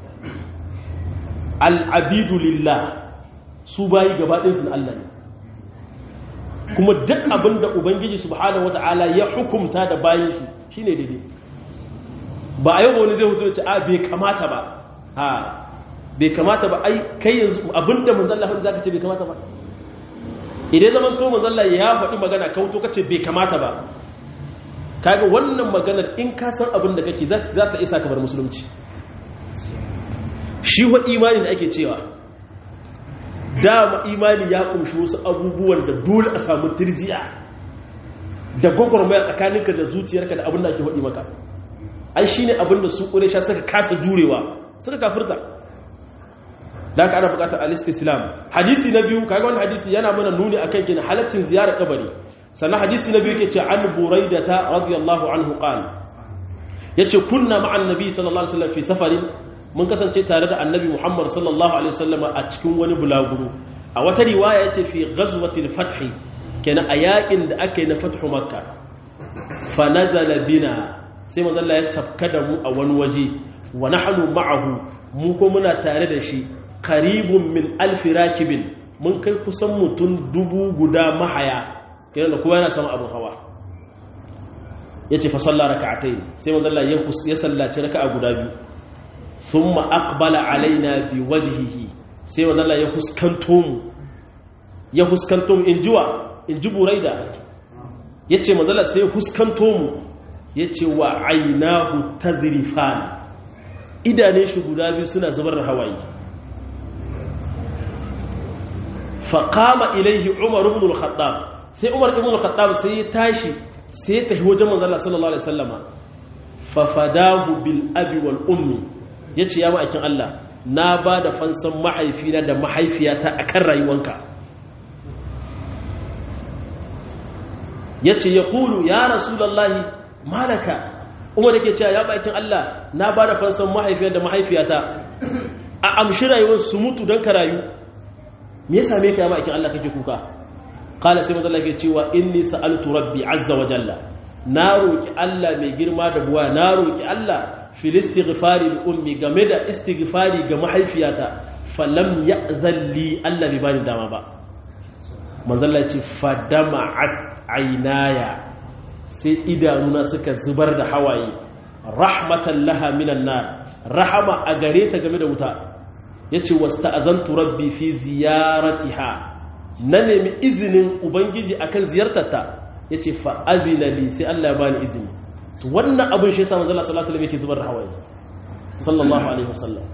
al-abidu lillah su bayi gaba ɗinsu na Allah ne kuma duk abin da ubangiji subhanahu wata'ala ya hukumta da bayan shi shine daidai ba a yau wani zai hutu ce a bai kamata ba ha bai kamata ba ai kai yanzu abin da manzalla hudu zaka ce bai kamata ba idan zaman to manzalla ya faɗi magana ka hutu kace bai kamata ba kaga wannan maganar in ka san abin da kake za ta isa ka bar musulunci shi wa imani da ake cewa dama imani ya kumshi wasu abubuwan da dole a samu tirjiya da gwagwarmaya tsakaninka da zuciyarka da abin da ake haɗi maka ai shine abin da su ƙuresha suka kasa jurewa suka kafirta da aka ana buƙatar alistislam hadisi na biyu kaga wani hadisi yana mana nuni akan gina halaccin ziyarar kabari sannan hadisi na biyu ke ce an buraida ta radiyallahu anhu qala yace kunna ma'an nabi sallallahu alaihi wasallam fi safarin mun kasance tare da annabi Muhammad sallallahu Alaihi wasallam a cikin wani bulaguro a wata riwaya ya ce fi ghazwatil fathi kenan a yakin da aka yi na fathu makka fa nazala bina sai manzalla ya safka da mu a wani waje wa nahnu ma'ahu mu ko muna tare da shi qaribun min alfi rakibin mun kai kusan mutum dubu guda mahaya kenan da kowa yana sama abin hawa yace fa salla raka'atayn sai manzalla ya sallaci raka'a guda biyu thumma aqbala alaina bi wajhihi sai manzo Allah ya huskanto mu ya huskanto mu injiwa inji buraida yace manzo Allah sai ya huskanto mu yace wa ainahu tadrifan idane shi guda biyu suna zubar da hawaye fa qama ilayhi umar ibn al-khattab sai umar ibn al-khattab sai ya tashi sai ta wajen manzo Allah sallallahu alaihi wasallama fa fadahu bil abi wal ummi ya ce ya ma'aikin Allah na ba da fansan mahaifina da mahaifiyata a kan rayuwanka ya ce ya kulu ya rasulallahi malaka umar da ke cewa ya ma'aikin Allah na ba da fansan mahaifiyar da mahaifiyata a amshi rayuwar su mutu don ka rayu me ya same ka ya ma'aikin Allah kake kuka kala sai mazalla ke cewa inni sa'altu rabbi azza wa jalla na roki Allah mai girma da buwa na roki Allah fil istighfari li ummi game da istighfari ga mahaifiyata falam ya'zan li Allah bai bani dama ba manzon Allah ce fadama'at aynaya sai idanuna suka zubar da hawaye rahmatan laha minan nar rahama a gare ta game da wuta yace wasta'azantu rabbi fi ziyaratiha na nemi izinin ubangiji akan ziyartarta yace fa azina li sai Allah ya bani izini to wannan abin shi yasa manzo Allah sallallahu alaihi wasallam yake zubar da hawaye sallallahu alaihi wasallam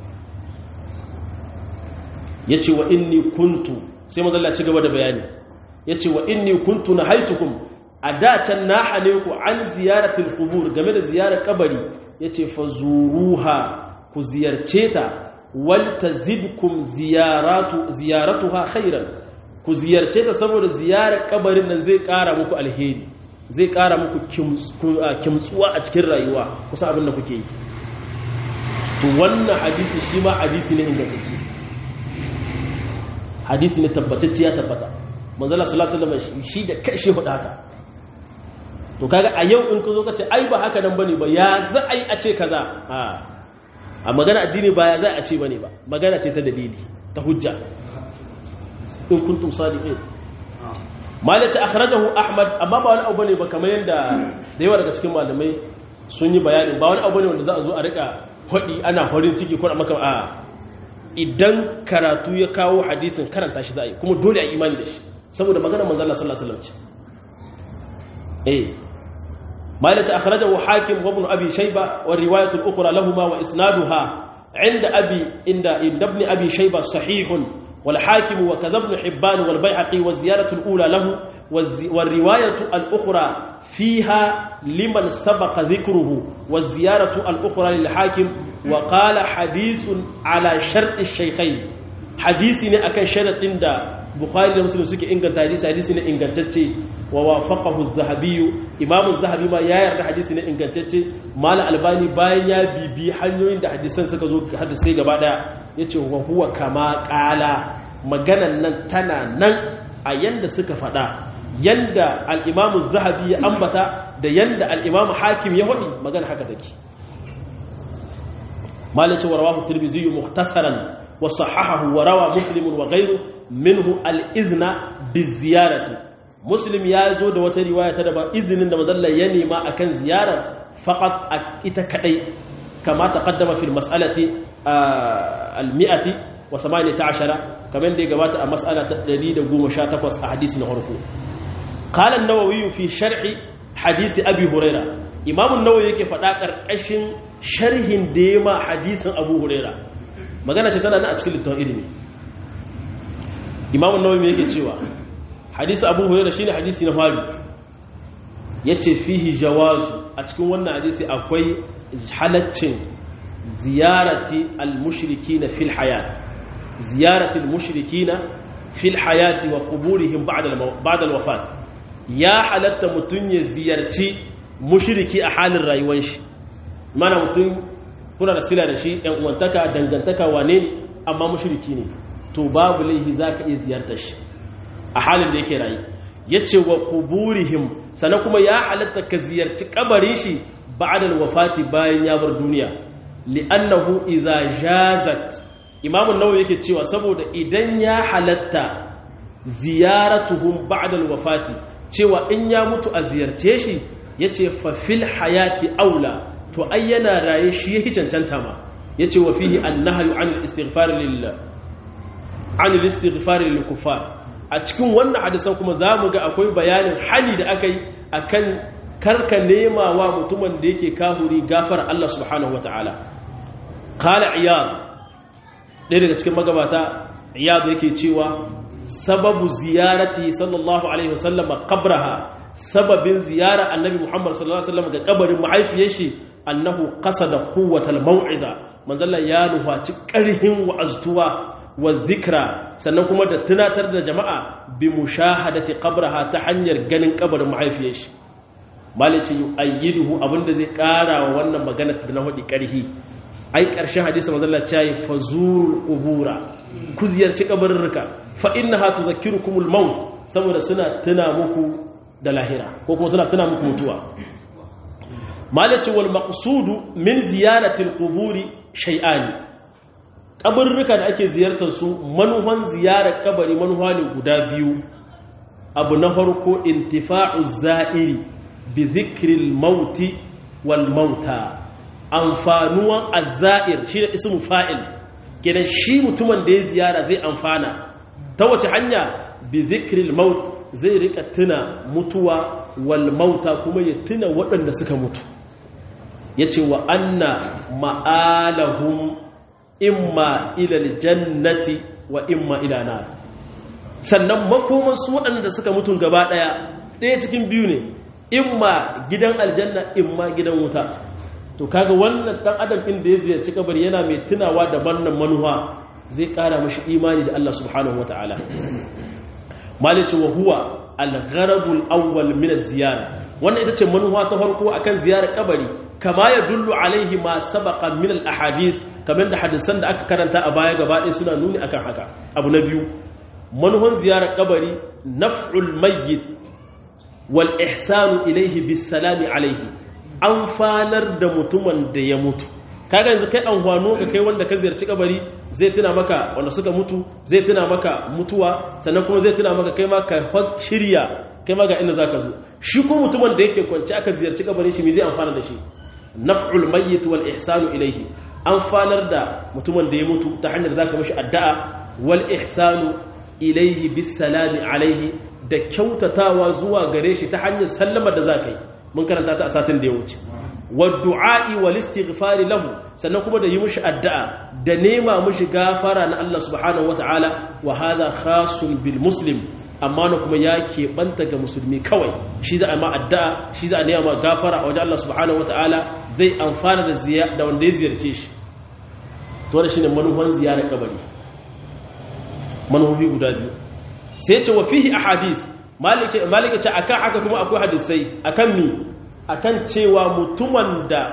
yace wa inni kuntu sai manzo Allah ci gaba da bayani yace wa inni kuntu nahaitukum a da can na hane ku an ziyaratul qubur game da ziyarar kabari yace fazuruha ku ziyarce ta wal tazidkum ziyaratu ziyaratuha khairan ku ziyarce ta saboda ziyarar kabarin nan zai kara muku alheri zai ƙara muku kimtsuwa a cikin rayuwa kusa abin da kuke yi to wannan hadisi shi ma hadisi ne ingantacce hadisi ne tabbatacce ya tabbata manzala sallallahu alaihi wasallam shi da kai shi hudu haka to kaga a yau in ka zo ka ce ai ba haka nan bane ba ya za a yi a ce kaza a a magana addini ba ya za a ce bane ba magana ce ta dalili ta hujja in kuntum sadiqin malaci akhrajahu ahmad amma ba wani abu ne ba kamar yadda da yawa daga cikin malamai sun yi bayani ba wani abu ne wanda za a zo a rika hodi ana farin ciki ko maka a idan karatu ya kawo hadisin karanta shi za a yi kuma dole a imani da shi saboda maganar manzon Allah sallallahu alaihi wasallam ce eh malaci akhrajahu hakim wa ibn abi shayba wa riwayat al-ukhra lahumu wa isnaduha عند أبي عند ابن أبي شيبة صحيح والحاكم وكذا ابن حبان والبيعقي والزيارة الأولى له والرواية الأخرى فيها لمن سبق ذكره والزيارة الأخرى للحاكم وقال حديث على شرط الشيخين حديث ne akan sharadin da Bukhari da Muslim suke inganta hadisi hadisi ne ingantacce wa wafaqahu az-Zahabi Imam az-Zahabi ma ya yarda hadisi ne ingantacce Malam Albani bayan ya bibi hanyoyin da hadisan suka zo hadisi gaba daya yace wa huwa kama qala maganan nan tana nan a yanda suka faɗa yanda al'imamu zahabi ya ambata da yanda al'imamu hakim ya haɗi magana haka take malice wa rawahu tirmizi muhtasaran wa sahahahu wa rawa muslimun wa ghairu minhu al-izna bi ziyarati muslim ya zo da wata riwaya ta daban izinin da mazalla ya nema akan ziyarar faqat ita kadai kama taqaddama fil mas'alati al-mi'ati wa 18 kamar da ya gabata a mas'ala ta 118 a hadisi na farko قال النووي في شرح حديث أبي هريرة إمام النووي yake faɗa ƙarƙashin sharhin da ya ma hadisin Abu Huraira magana ce tana nan a cikin littafin ilimi Imam an-Nawawi yake cewa hadisi Abu Huraira shine hadisi na fari yace fihi jawazu a cikin wannan hadisi akwai halaccin ziyarati al-mushrikina fil hayat ziyarati al-mushrikina fil hayati wa quburihim ba'da al-wafat ya halatta mutum ya ziyarci mushiriki a halin rayuwar shi mana mutum kuna da sila da shi ‘yan uwantaka dangantaka wane ne amma mushiriki ne to babu laihi za ka iya ziyartar shi a halin da yake rayu ya ce wa kuburihim sannan kuma ya halatta ka ziyarci kabarin shi ba'adal wafati bayan ya bar duniya li'annahu idza jazat imamun nawawi yake cewa saboda idan ya halatta ziyaratuhum ba'dal wafati cewa in ya mutu a ziyarce shi yace fa fil hayati aula to ai yana raye shi yake cancanta ma yace wa fihi annahyu anil istighfar lil anil istighfar lil kuffar a cikin wannan hadisan kuma zamu ga akwai bayanin hali da akai akan karka nema wa mutumin da yake kahuri gafara Allah subhanahu wataala qala iyad ɗaya daga cikin magabata iyad yake cewa sababu ziyarati sallallahu alaihi wasallam qabraha sababin ziyara annabi muhammad sallallahu alaihi wasallam ga kabarin mahaifiyar shi annahu qasada quwwatal mau'iza manzalla ya nufaci karhin wa'aztuwa wa dhikra sannan kuma da tunatar da jama'a bi mushahadati qabraha ta hanyar ganin kabarin mahaifiyar shi malici yu'ayyiduhu abinda zai kara wa wannan magana da na hudi karhi ai ƙarshen hadisi manzalla ya yi fazurul qubura ku ziyarci kabarurruka fa innaha tuzakkirukumul maut saboda suna tuna muku da lahira ko kuma suna tuna muku mutuwa malaci wal maqsudu min ziyaratil quburi shay'ani kabarurruka da ake ziyartar su manuhan ziyarar kabari manuha ne guda biyu abu na farko intifa'u za'iri bi dhikril mauti wal mauta amfanuwan azza'ir shi da ismu fa'il kenan shi mutumin da ya ziyara zai amfana ta wace hanya bi zikril maut zai rika tuna mutuwa wal mauta kuma ya tuna waɗanda suka mutu yace wa anna ma'alahum imma ila aljannati wa imma ila nar sannan makoman su waɗanda suka mutu gaba ɗaya ɗaya cikin biyu ne imma gidan aljanna imma gidan wuta to kaga wannan dan adam din da ya ziyarci kabari yana mai tunawa da wannan manuwa zai kara mashi imani da Allah subhanahu wataala malice wa huwa al-gharadul awwal min az-ziyara wannan ita ce manuwa ta farko akan ziyarar kabari kama ya dullu alaihi ma sabaqa min al-ahadith kamar da hadisan da aka karanta a baya gaba ɗaya suna nuni akan haka abu na biyu manuwan ziyarar kabari naf'ul mayyit wal ihsanu ilayhi bis salami alaihi amfanar da mutumin da ya mutu kaga yanzu kai amfano ka kai wanda ka ziyarci kabari zai tuna maka wanda suka mutu zai tuna maka mutuwa sannan kuma zai tuna maka kai ma ka shirya kai ma ga inda zaka zo shi ko mutumin da yake kwance aka ziyarci kabari shi me zai amfana da shi naf'ul mayyit wal ihsanu ilayhi amfanar da mutumin da ya mutu ta hanyar zaka mishi addu'a wal ihsanu ilayhi bis salami alaihi da kyautatawa zuwa gare shi ta hanyar sallama da zaka yi mun karanta ta a satin da ya wuce waddu'a'i wal istighfari lahu sannan kuma da yi mishi addu'a da nema mishi gafara na Allah subhanahu wata'ala wa hadha khasun bil muslim amma na kuma ya keɓanta ga musulmi kawai shi za a ma addu'a shi za a nema ma gafara a wajen Allah subhanahu wata'ala zai amfana da da wanda ya ziyarce shi to wannan shine manufan ziyarar kabari manufofi guda biyu sai ce wa fihi ahadith malike malike ce akan haka kuma akwai hadisai akan mi akan cewa mutumin da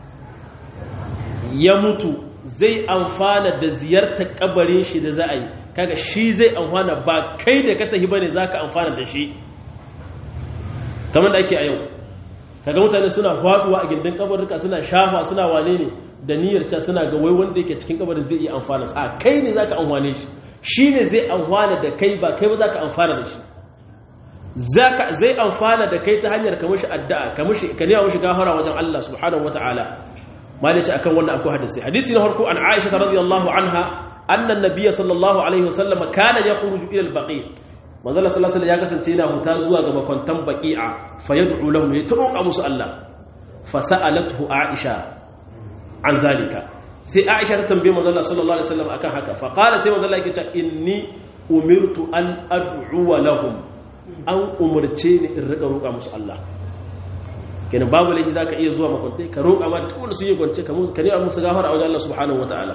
ya mutu zai amfana da ziyartar kabarin shi da za a yi kaga shi zai amfana ba kai da ka tafi bane zaka amfana da shi kamar da ake a yau kaga mutane suna faduwa a gindin kabarurka suna shafa suna wane ne da niyyar ta suna ga wai wanda yake cikin kabarin zai iya amfana a kai ne zaka amfane shi shi ne zai amfana da kai ba kai ba zaka amfana da shi zaka zai amfana da kai ta hanyar ka mishi addu'a ka mishi ka nema mishi gafara wajen Allah subhanahu wataala malice akan wannan akwai hadisi hadisi na farko an Aisha radiyallahu anha anna an-nabiy sallallahu alaihi wasallam kana yakhruju ila al-baqi manzo Allah sallallahu alaihi ya kasance yana huta zuwa ga makwantan baqi'a fa yad'u lahum ya tuqa musu Allah fa sa'alathu Aisha an zalika sai Aisha ta tambaye manzo Allah sallallahu alaihi wasallam akan haka fa qala sai manzo Allah yake cewa inni umirtu an ad'u lahum an umurce ni in riga roƙa musu Allah kenan babu laifi zaka iya zuwa makwantai ka roƙa ma duk wanda su yi gwance ka musu ka nema musu gafara a wajen Allah subhanahu wataala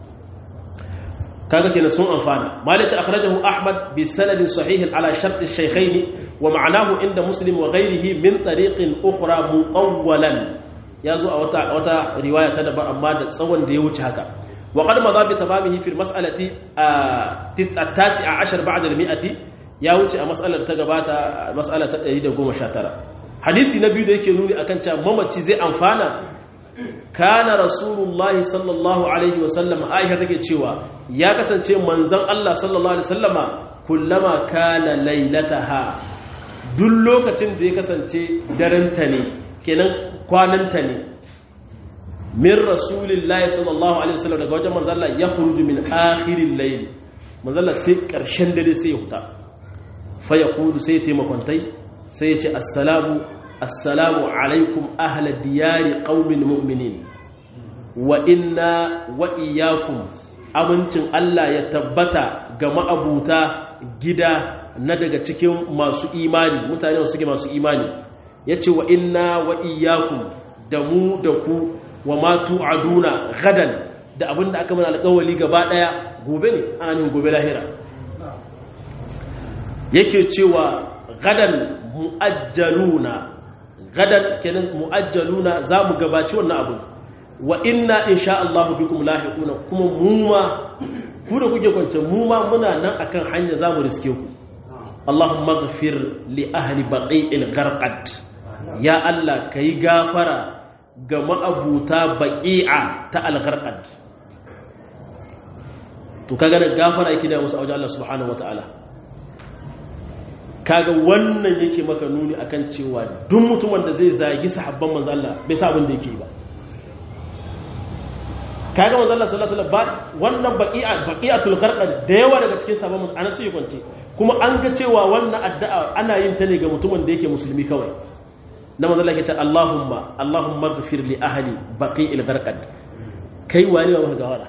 kaga kenan sun amfana malik akhrajahu ahmad bi sanadin sahih ala shart ash-shaykhayn wa ma'nahu inda muslim wa ghayrihi min tariqin ukhra muqawwalan yazo a wata wata riwaya ta daban amma da tsawon da ya wuce haka wa qad madha bi tamamihi fi al-mas'alati at-tasi'a 10 ba'da al-mi'ati ya wuce a mas'alar ta gabata mas'ala ta 119 hadisi na biyu da yake nuni akan cewa mamaci zai amfana kana rasulullahi sallallahu alaihi wasallam aisha take cewa ya kasance manzon Allah sallallahu alaihi wasallama kullama kana lailataha duk lokacin da ya kasance daranta ne kenan kwananta ne min rasulillahi sallallahu alaihi wasallam daga wajen manzon Allah ya khuruju min akhiril layl manzon Allah sai karshen dare sai ya huta fa yaqulu sai taimakontai sai ya ce assalamu assalamu alaikum ahla diyari qaumin mu'minin wa inna wa iyyakum amincin Allah ya tabbata ga ma'abuta gida na daga cikin masu imani mutane suke masu imani yace wa inna wa iyyakum da mu da ku wa ma tu'aduna gadan da abinda aka mana alƙawali gaba daya gobe ne anin gobe lahira yake cewa gadan mu'ajjaluna gadan kenan mu'ajjaluna za mu gabaci wannan abu wa inna insha Allah bikum lahiquna kuma mu ma ku da kuke kwance mu ma muna nan akan hanya za mu riske ku Allahumma ighfir li ahli baqi'il gharqad ya Allah kai gafara ga ma'abuta baqi'a ta al-gharqad to kaga da gafara yake da musu a wajen Allah subhanahu wataala kaga wannan yake maka nuni akan cewa duk mutumin da zai zagi sahabban manzo Allah bai sa abin da yake ba kaga manzo Allah sallallahu alaihi wasallam wannan baqi'a baqi'atul gharqad da yawa daga cikin sahabban manzo ana sai kwance kuma an ga cewa wannan addu'a ana yin ta ne ga mutumin da yake musulmi kawai na manzo Allah yake ce Allahumma Allahumma ighfir li ahli baqi'il gharqad kai wani ba maka gawara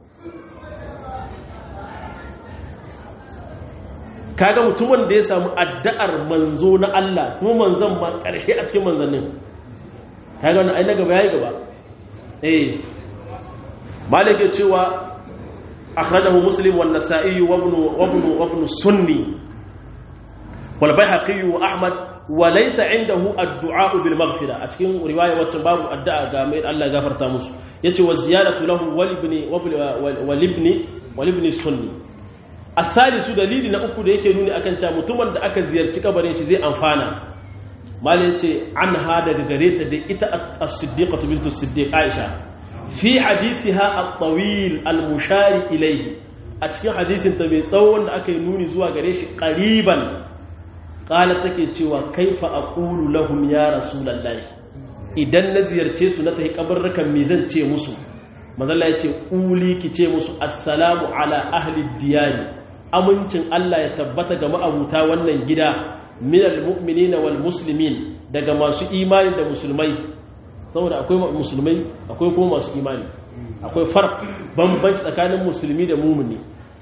kaga mutumin da ya samu addu'ar manzo na Allah kuma manzon ma ƙarshe a cikin manzannin kaga wannan ai na gaba yayi gaba eh malike cewa akhrajahu muslim wan nasa'i wa ibn wa ibn wa ibn sunni wal bayhaqi wa ahmad wa laysa indahu ad-du'a bil maghfira a cikin riwaya wacce babu addu'a ga mai Allah gafarta musu yace wa ziyadatu lahu wal ibn wal ibn wal ibn sunni asalisu dalili na uku da yake nuni akan cewa mutumin da aka ziyarci kabarin shi zai amfana mal yace an ha daga gare ta da ita as-siddiqatu bintu siddiq aisha fi hadisiha at-tawil al-mushari ilayhi a cikin hadisin ta mai tsawon da aka yi nuni zuwa gare shi qariban qala take cewa kaifa aqulu lahum ya rasulullahi idan na ziyarce su na tafi kabarrukan me zan ce musu mazalla yace uli ki ce musu assalamu ala ahli diyari amincin Allah ya tabbata ga ma'abuta wannan gida minal mu'minina wal muslimin daga masu imani da musulmai saboda akwai musulmai akwai kuma masu imani akwai farq bambanci tsakanin musulmi da mumini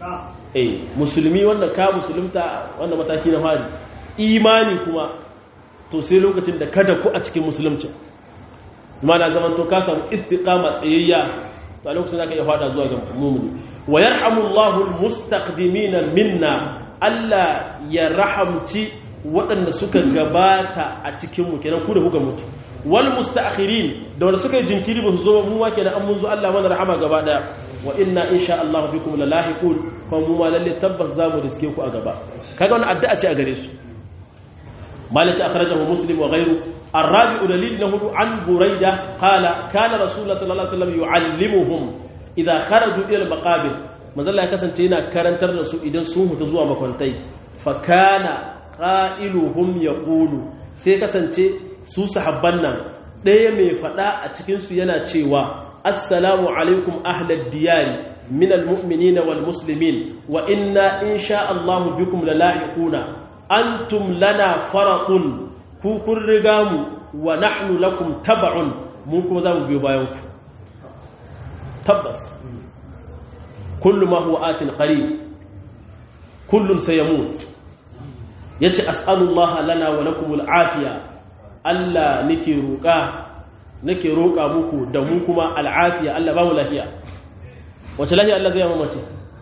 eh musulmi wanda ka musulunta wanda mataki na fari imani kuma to sai lokacin da kada ku a cikin musulunci mana zaman to ka samu istiqama tsayayya to a lokacin zaka iya fada zuwa ga mu'mini wa yarhamullahu almustaqdimina minna Allah ya rahamci waɗanda suka gabata a cikin mu kenan ku da kuka mutu wal mustaakhirin da wanda suka yi jinkiri ba su zo mu ma kenan an mun zo Allah mana rahama gaba daya wa inna insha Allah bikum lalahiqun kuma mu ma lalle tabbas zamu riske ku a gaba kaga wannan addu'a ce a gare su مالك أخرجه مسلم وغيره الرابع دليل له عن بريدة قال كان رسول الله صلى الله عليه وسلم يعلمهم إذا خرجوا إلى المقابر مازال يكسن تينا كارنتر رسول إذن سوه تزوى مكونتي فكان قائلهم يقول سيكسن تي su sahabban nan ɗaya mai faɗa a cikinsu yana cewa assalamu alaikum ahlad diyari min almu'minina wal muslimin wa inna insha Allah bikum lalahiquna antum lana faratun ku kun riga mu wa nahnu lakum tab'un mun kuma za mu biyo bayan ku tabbas kullu ma huwa atin qarib kullun sayamut yace as'alullaha lana wa lakum al'afiya Allah nake roƙa nake roƙa muku da mu kuma al'afiya Allah ba mu lafiya wace lafiya Allah zai yi mace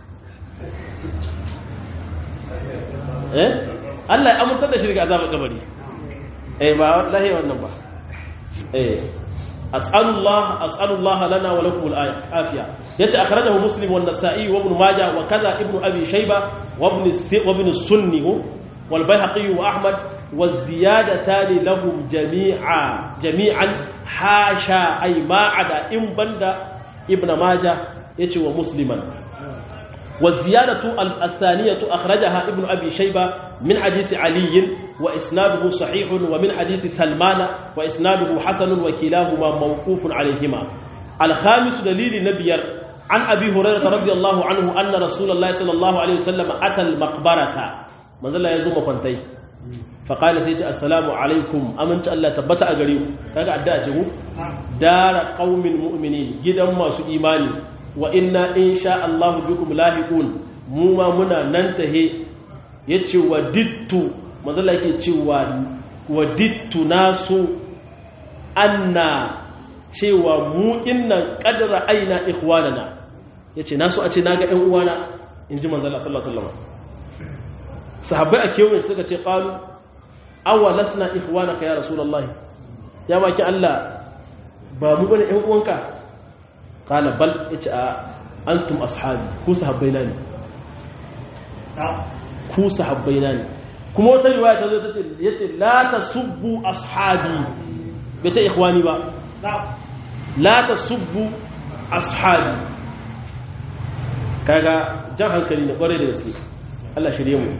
eh Allah ya amintar da shi daga azabar kabari eh ba lafiya wannan ba eh as'alullah as'alullah lana wa lakum al'afiya yace akhrajahu muslim wa an-nasa'i wa ibn majah wa kaza ibn abi shayba wa ibn wa ibn sunni wal bayhaqi wa ahmad wa ziyadatan lahum jami'a jami'an hasha ay ma'ada in banda ibn majah yace wa musliman wa ziyadatu al-thaniyatu akhrajaha ibn abi shayba min hadisi ali wa isnaduhu sahih wa min hadisi salman wa isnaduhu hasan wa kilahuma mawqufun alayhima al-khamis dalili nabiyar an abi hurairah radiyallahu anhu anna rasulullahi sallallahu alayhi wasallam ata al-maqbarata manzala yazo makwantai faƙali sai ce assalamu alaikum aminci Allah tabbata a gare ku kaga addu'a ce ku dara qaumin mu'minin gidan masu imani wa inna insha Allah bikum lahiqun mu ma muna nan tahe yace wadittu manzala yake cewa wadittu nasu anna cewa mu innan qadra aina ikhwanana yace nasu a ce naga ɗan uwana inji manzala sallallahu alaihi wasallam sahabbai a kewaye suka ce qalu awa lasna ikhwanaka ya rasulullahi ya baki Allah ba mu bane ɗan uwanka qala bal yace a antum ashabi ku sahabbaina ne ku sahabbaina ne kuma wata riwaya ta zo ta ce yace la tasubbu ashabi bai ce ikhwani ba la tasubbu ashabi kaga jan hankali ne kware da gaske Allah shirye mu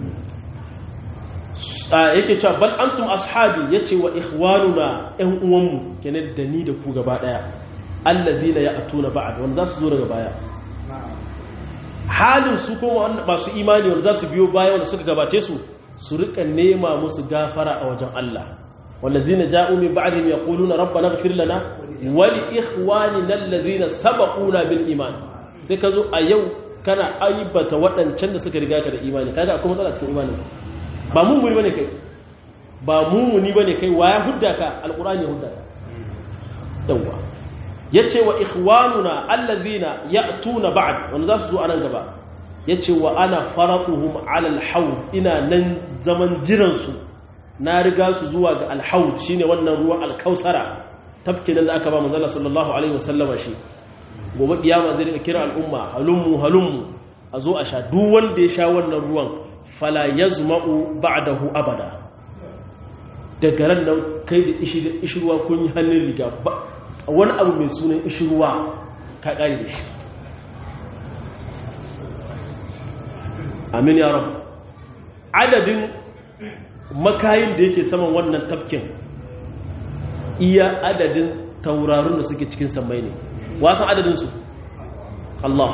yake cewa bal antum ashabi yace wa ikhwanuna ɗan uwanmu kenan da ni da ku gaba daya allazina ya'tuna ba'd wanda zasu zo daga baya halin su kuma masu imani wanda zasu biyo baya wanda suka gabace su su rika nema musu gafara a wajen Allah wallazina ja'u min ba'dihim yaquluna rabbana ighfir lana wa li ikhwanina allazina sabaquna bil iman sai ka zo a yau kana aibata waɗancan da suka riga ka da imani kaga akwai matsala cikin imanin ba mummuni bane kai ba mummuni bane kai waya hudda ka alqur'ani hudda ka yawa yace wa ikhwanuna allazina ya'tuna ba'd wanda za su zo anan gaba yace wa ana faratuhum ala alhawd ina nan zaman jiran su na riga su zuwa ga alhawd shine wannan ruwan alkausara tafkin da aka ba manzo sallallahu alaihi wasallama shi gobe kiyama zai rika kira al'umma halummu halummu a zo a sha duk wanda ya sha wannan ruwan fala yazma'u ba'dahu abada daga ran nan kai da ishirwa kun yi hannun riga ba wani abu mai sunan ishirwa ka kare da shi amin ya rabu adadin makayin da yake saman wannan tafkin iya adadin taurarun da suke cikin samai ne wasan adadinsu Allah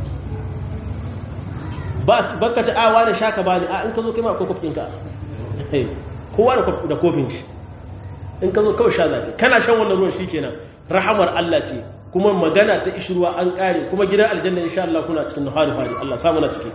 ba ka ci awa da shaka ba ne a in ka zo kai ma akwai kofinka kowa da kofin shi in ka zo kawai sha zafi kana shan wannan ruwan shi kenan rahamar Allah ce kuma magana ta ishirwa an kare kuma gidan aljanna insha Allah kuna cikin nahari fari Allah samu na ciki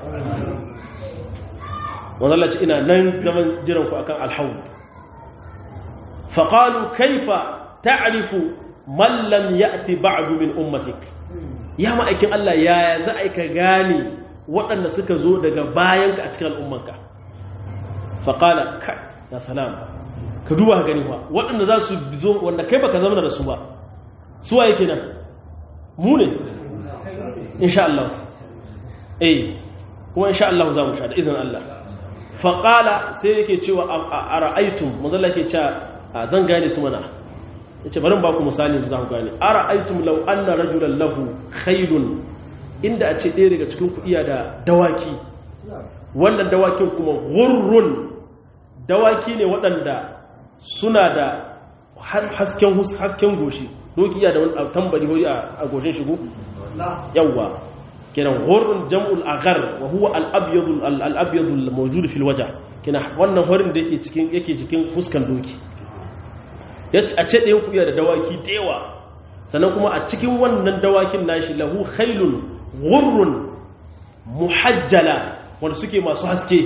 wannan Allah ce ina nan zaman jiran ku akan alhawd fa qalu kaifa ta'rifu man lam ya'ti ba'du min ummatik ya ma'aikin Allah yaya za a ka gane waɗanda suka zo daga bayanka a cikin al'ummanka fa qala kai ya salam ka duba gani ba waɗanda za su zo wanda kai baka zama da su ba suwa yake nan mu ne insha Allah eh kuma insha Allah za mu sha da izinin Allah faƙala sai yake cewa a ra'aitun mazalla ke cewa zan gane su mana ya ce barin baku misali za ku gane a ra'aitun lau an na rajulan lahu khailun inda a ce ɗaya daga cikin ku iya da dawaki wannan dawakin kuma gurrun dawaki ne waɗanda suna da hasken goshi doki iya da wani tambari hori a goshin shigo yawwa kenan horin jam'ul agar wa huwa al-abyadul al-abyadul mawjud fil wajh kenan wannan horin da yake cikin yake cikin fuskan doki yace a ce ɗayan kuya da dawaki dewa sannan kuma a cikin wannan dawakin nashi lahu khailun ghurrun muhajjala wanda suke masu haske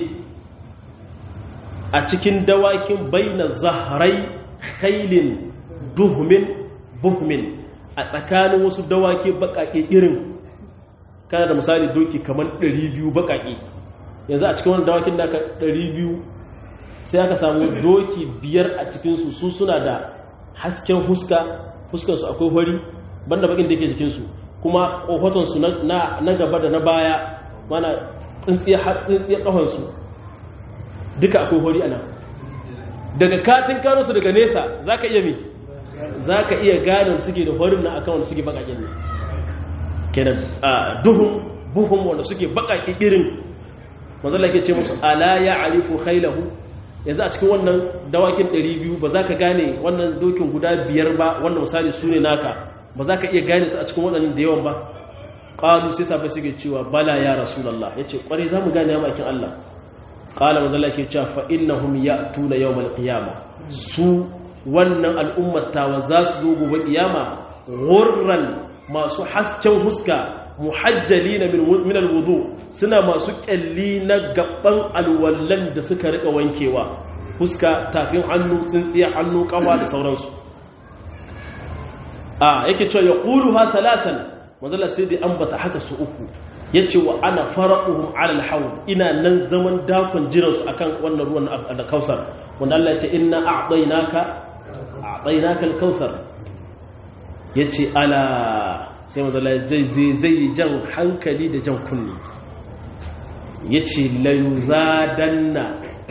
a cikin dawakin baina zahrai khailin duhmin buhmin a tsakanin wasu dawaki bakake irin kana da misali doki kamar 200 bakake yanzu a cikin wani dawakin da aka 200 sai aka samu doki biyar a cikinsu su suna da hasken huska huskansu akwai hori banda bakin da ke jikinsu kuma ƙofatonsu na gaba da na baya mana tsintsiya ƙafansu duka akwai hori ana daga katin kano su daga nesa za ka iya mi za ka iya gane suke da horin na akan wanda suke bakakin ne kenan a duhun buhun wanda suke bakaki irin manzala ke ce musu ala ya alifu khailahu yanzu a cikin wannan dawakin 200 ba za ka gane wannan dokin guda biyar ba wanda misali su ne naka ba za ka iya gane su a cikin waɗannan da yawan ba ƙalu sai sabai suke cewa bala ya rasulallah ya ce ƙwarai za mu gane ya makin Allah ƙala manzala ke cewa fa innahum ya tuna yau mal su wannan al'ummatawa za su zo gobe kiyama ghurran masu hasken huska muhajjali na min alwudu suna masu kyalli na gaban alwallan da suka rika wankewa huska tafin hannu tsintsiya hannu kafa da sauransu a yake cewa ya ƙulu ha talasan mazala sai dai ambata haka su uku ya ce wa ana fara'uhum alal hawl ina nan zaman dakon jiransu akan wannan ruwan da kausar wanda Allah ya ce inna a'tainaka a'tainaka al-kausar yace ala sai mazala zai yi jan hankali da jan kunni ya ce layuzadanna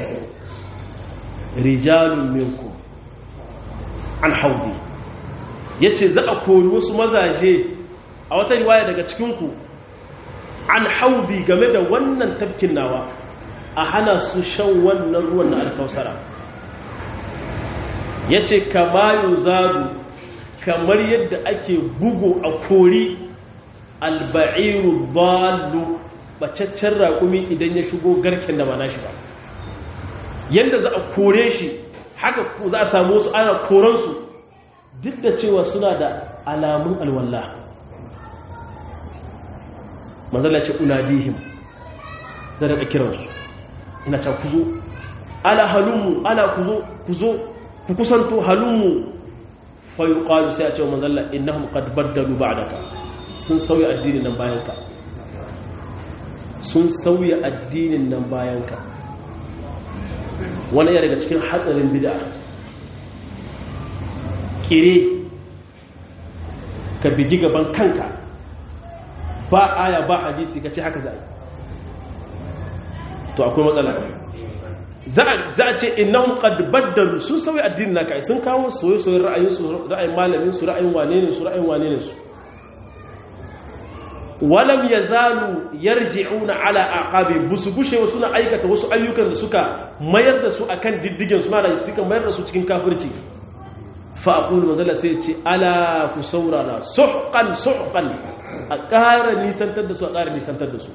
rijalun minku an haudi ya ce za a kori wasu mazaje a wata riwaya daga cikinku an haudi game da wannan tafkin nawa a hana su shan wannan ruwan na alkausara ya ce kama yuzadu kamar yadda ake bugu a kori alba'iru balu bacaccen raƙumi idan ya shigo garken da ba nashi ba yadda za a kore shi haka za a samu wasu ana koransu duk da cewa suna da alamun alwallah mazala ce unadihim zai daga kiransu ina can kuzo ala halunmu ala kuzo kuzo ku kusanto halunmu fayuqalu sai a ce wa manzalla innahum qad baddalu ba'daka sun sauya addinin nan bayanka sun sauya addinin nan bayanka wani ya daga cikin hatsarin bid'a kire ka bigi gaban kanka ba aya ba hadisi ka ce haka za to akwai matsala za a ce innahum qad baddalu sun sauya addinin naka sun kawo soyayyen ra'ayin su ra'ayin malamin su ra'ayin wane ne su ra'ayin wane ne su walam yazalu yarji'una ala aqabi busu bushe suna aikata wasu ayyukan da suka mayar da su akan diddigen suna da suka mayar da su cikin kafirci fa aqulu mazalla sai ce ala ku saurara suhqan suhqan a ƙara nisantar da su a ƙara nisantar da su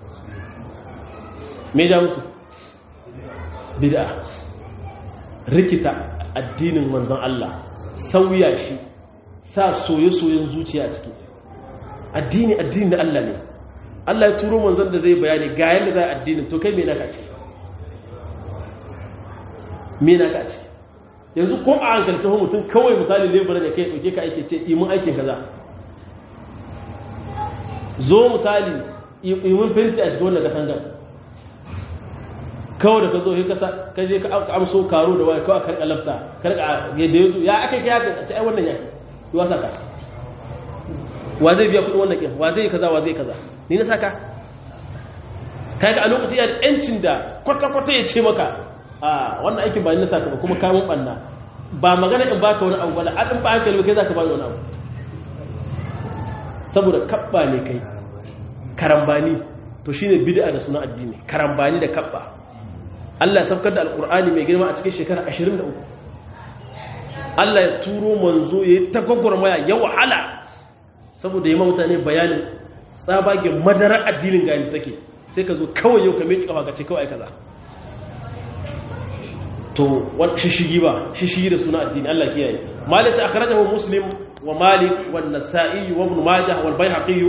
me ja musu bid'a rikita addinin manzon Allah sauya shi sa soye-soyen zuciya a ciki addini addini na Allah ne Allah ya turo manzon da zai bayani ga yadda za a addinin to kai me naka ce me naka ce yanzu ko a hankalta ho mutum kawai misali lebura da kai ɗauke ka aike ce imin aikin kaza zo misali imin fenti a cikin wannan katangar kawai da ka zo ka je ka amso karo da waya kawai karka lafta karka yadda ya zo ya aka kai haka a ce ai wannan ya yi wasa ka wa zai biya kudin wannan kin wa zai kaza wa zai kaza ni na saka kai ka a lokaci ya da yancin da kwata-kwata ya ce maka a wannan aikin ba ni na saka ba kuma kamun banna ba magana in baka wani abu ba da adin ba hankali ba kai zaka bani wani abu saboda kabba ne kai karambani to shine bid'a da suna addini karambani da kabba Allah ya saukar da alkur'ani mai girma a cikin shekara 23 Allah ya turo manzo ya yi ta gwagwarmaya ya wahala saboda yi mutane bayanin tsabagen madarar addinin gani take sai ka zo kawai yau ka mai kafa ka ce kawai kaza to wani shishigi ba shishigi da suna addini Allah kiyaye malik ta akhrajahu muslim wa malik wa nasa'i wa ibn majah wal bayhaqi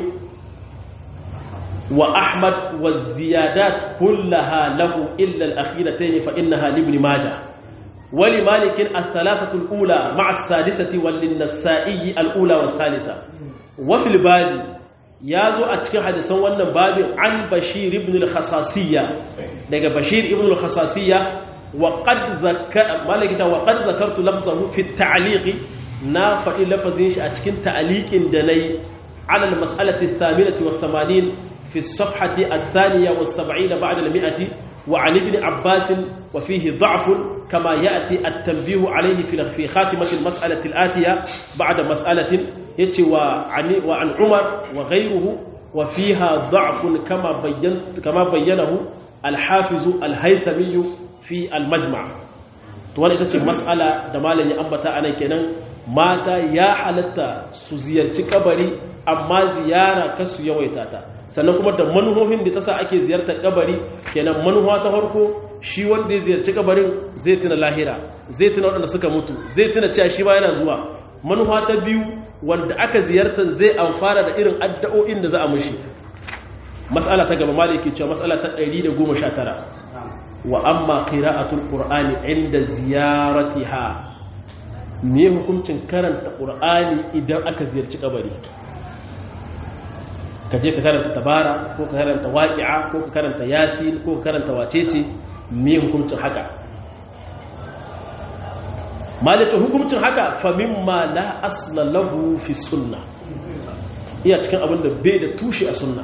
wa ahmad wa ziyadat kullaha lahu illa al akhiratayn fa innaha li ibn majah wa li malik al thalathatu al ula ma'a as sadisati wal nasa'i al ula wal thalitha wa fil badi yazo a cikin hadisan wannan babin an bashir ibn al khasasiyya daga bashir ibn al khasasiyya وقد ذكر مالك وقد ذكرت لفظه في التعليق نا فإن لفظين شي أتكين تعليق دني على المسألة الثامنة والثمانين في الصفحة الثانية والسبعين بعد المئة وعن ابن عباس وفيه ضعف كما يأتي التنبيه عليه في في خاتمة المسألة الآتية بعد مسألة يتي وعن, وعن عمر وغيره وفيها ضعف كما بينت كما بينه الحافظ الهيثمي fi almajma to wani ita ce matsala da malam ya ambata a nan kenan mata ya halatta su ziyarci kabari amma ziyara ka su yawaita ta sannan kuma da manuhohin da ta sa ake ziyartar kabari kenan manuwa ta farko shi wanda ya ziyarci kabarin zai tuna lahira zai tuna waɗanda suka mutu zai tuna cewa shi ma yana zuwa manuwa ta biyu wanda aka ziyartar zai amfana da irin addu'o'in da za a mushi mas'ala ta gaba maliki cewa mas'ala ta 119 wa amma qira'atul qur'ani inda ziyaratiha me hukuncin karanta qur'ani idan aka ziyarci kabari ka je ka karanta tabara ko ka karanta waqi'a ko ka karanta yasin ko ka karanta wacece me hukuncin haka malaka hukuncin haka fa mimma la asla lahu fi sunna iya cikin abin da bai da tushe a sunna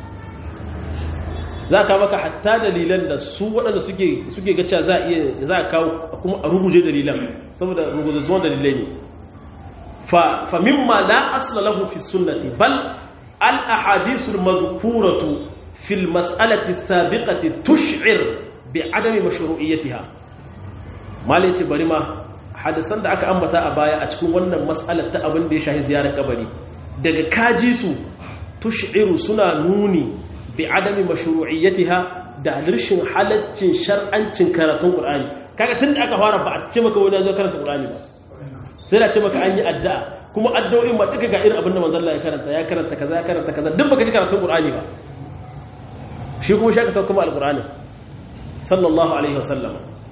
za ka maka hatta dalilan da su waɗanda suke gaca za a iya za a kawo kuma a ruguje dalilan saboda ruguje zuwan dalilai ne fa mimma la asla lahu fi sunnati bal al ahadithul madhkuratu fil mas'alati sabiqati tush'ir bi adami mashru'iyyatiha malai ce bari ma hadisan da aka ambata a baya a cikin wannan mas'alar ta abin da ya shahi ziyarar kabari daga kaji su tush'iru suna nuni bi adami mashru'iyyatiha da rashin halaccin shar'ancin karatun Qur'ani kaga tun da aka fara ba a ce maka wani zo karanta Qur'ani ba sai da ce maka an yi addu'a kuma addu'o'in ma duka ga irin abin da manzon Allah ya karanta ya karanta kaza ya karanta kaza duk baka ji karatun Qur'ani ba shi kuma shi aka sauka kuma al-Qur'ani sallallahu alaihi wasallam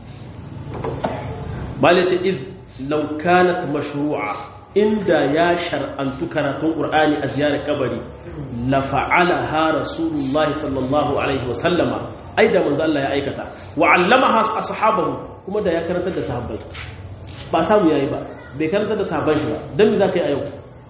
bale ce id law kanat mashru'a inda ya shar'antu karatun ƙur'ani a ziyarar kabari la fa'ala ha rasulullahi sallallahu alaihi wasallama ai da manzo Allah ya aikata wa allama ha ashabahu kuma da ya karantar da sahabbai ba samu yayi ba bai karantar da sahabban shi ba dan me zaka yi a yau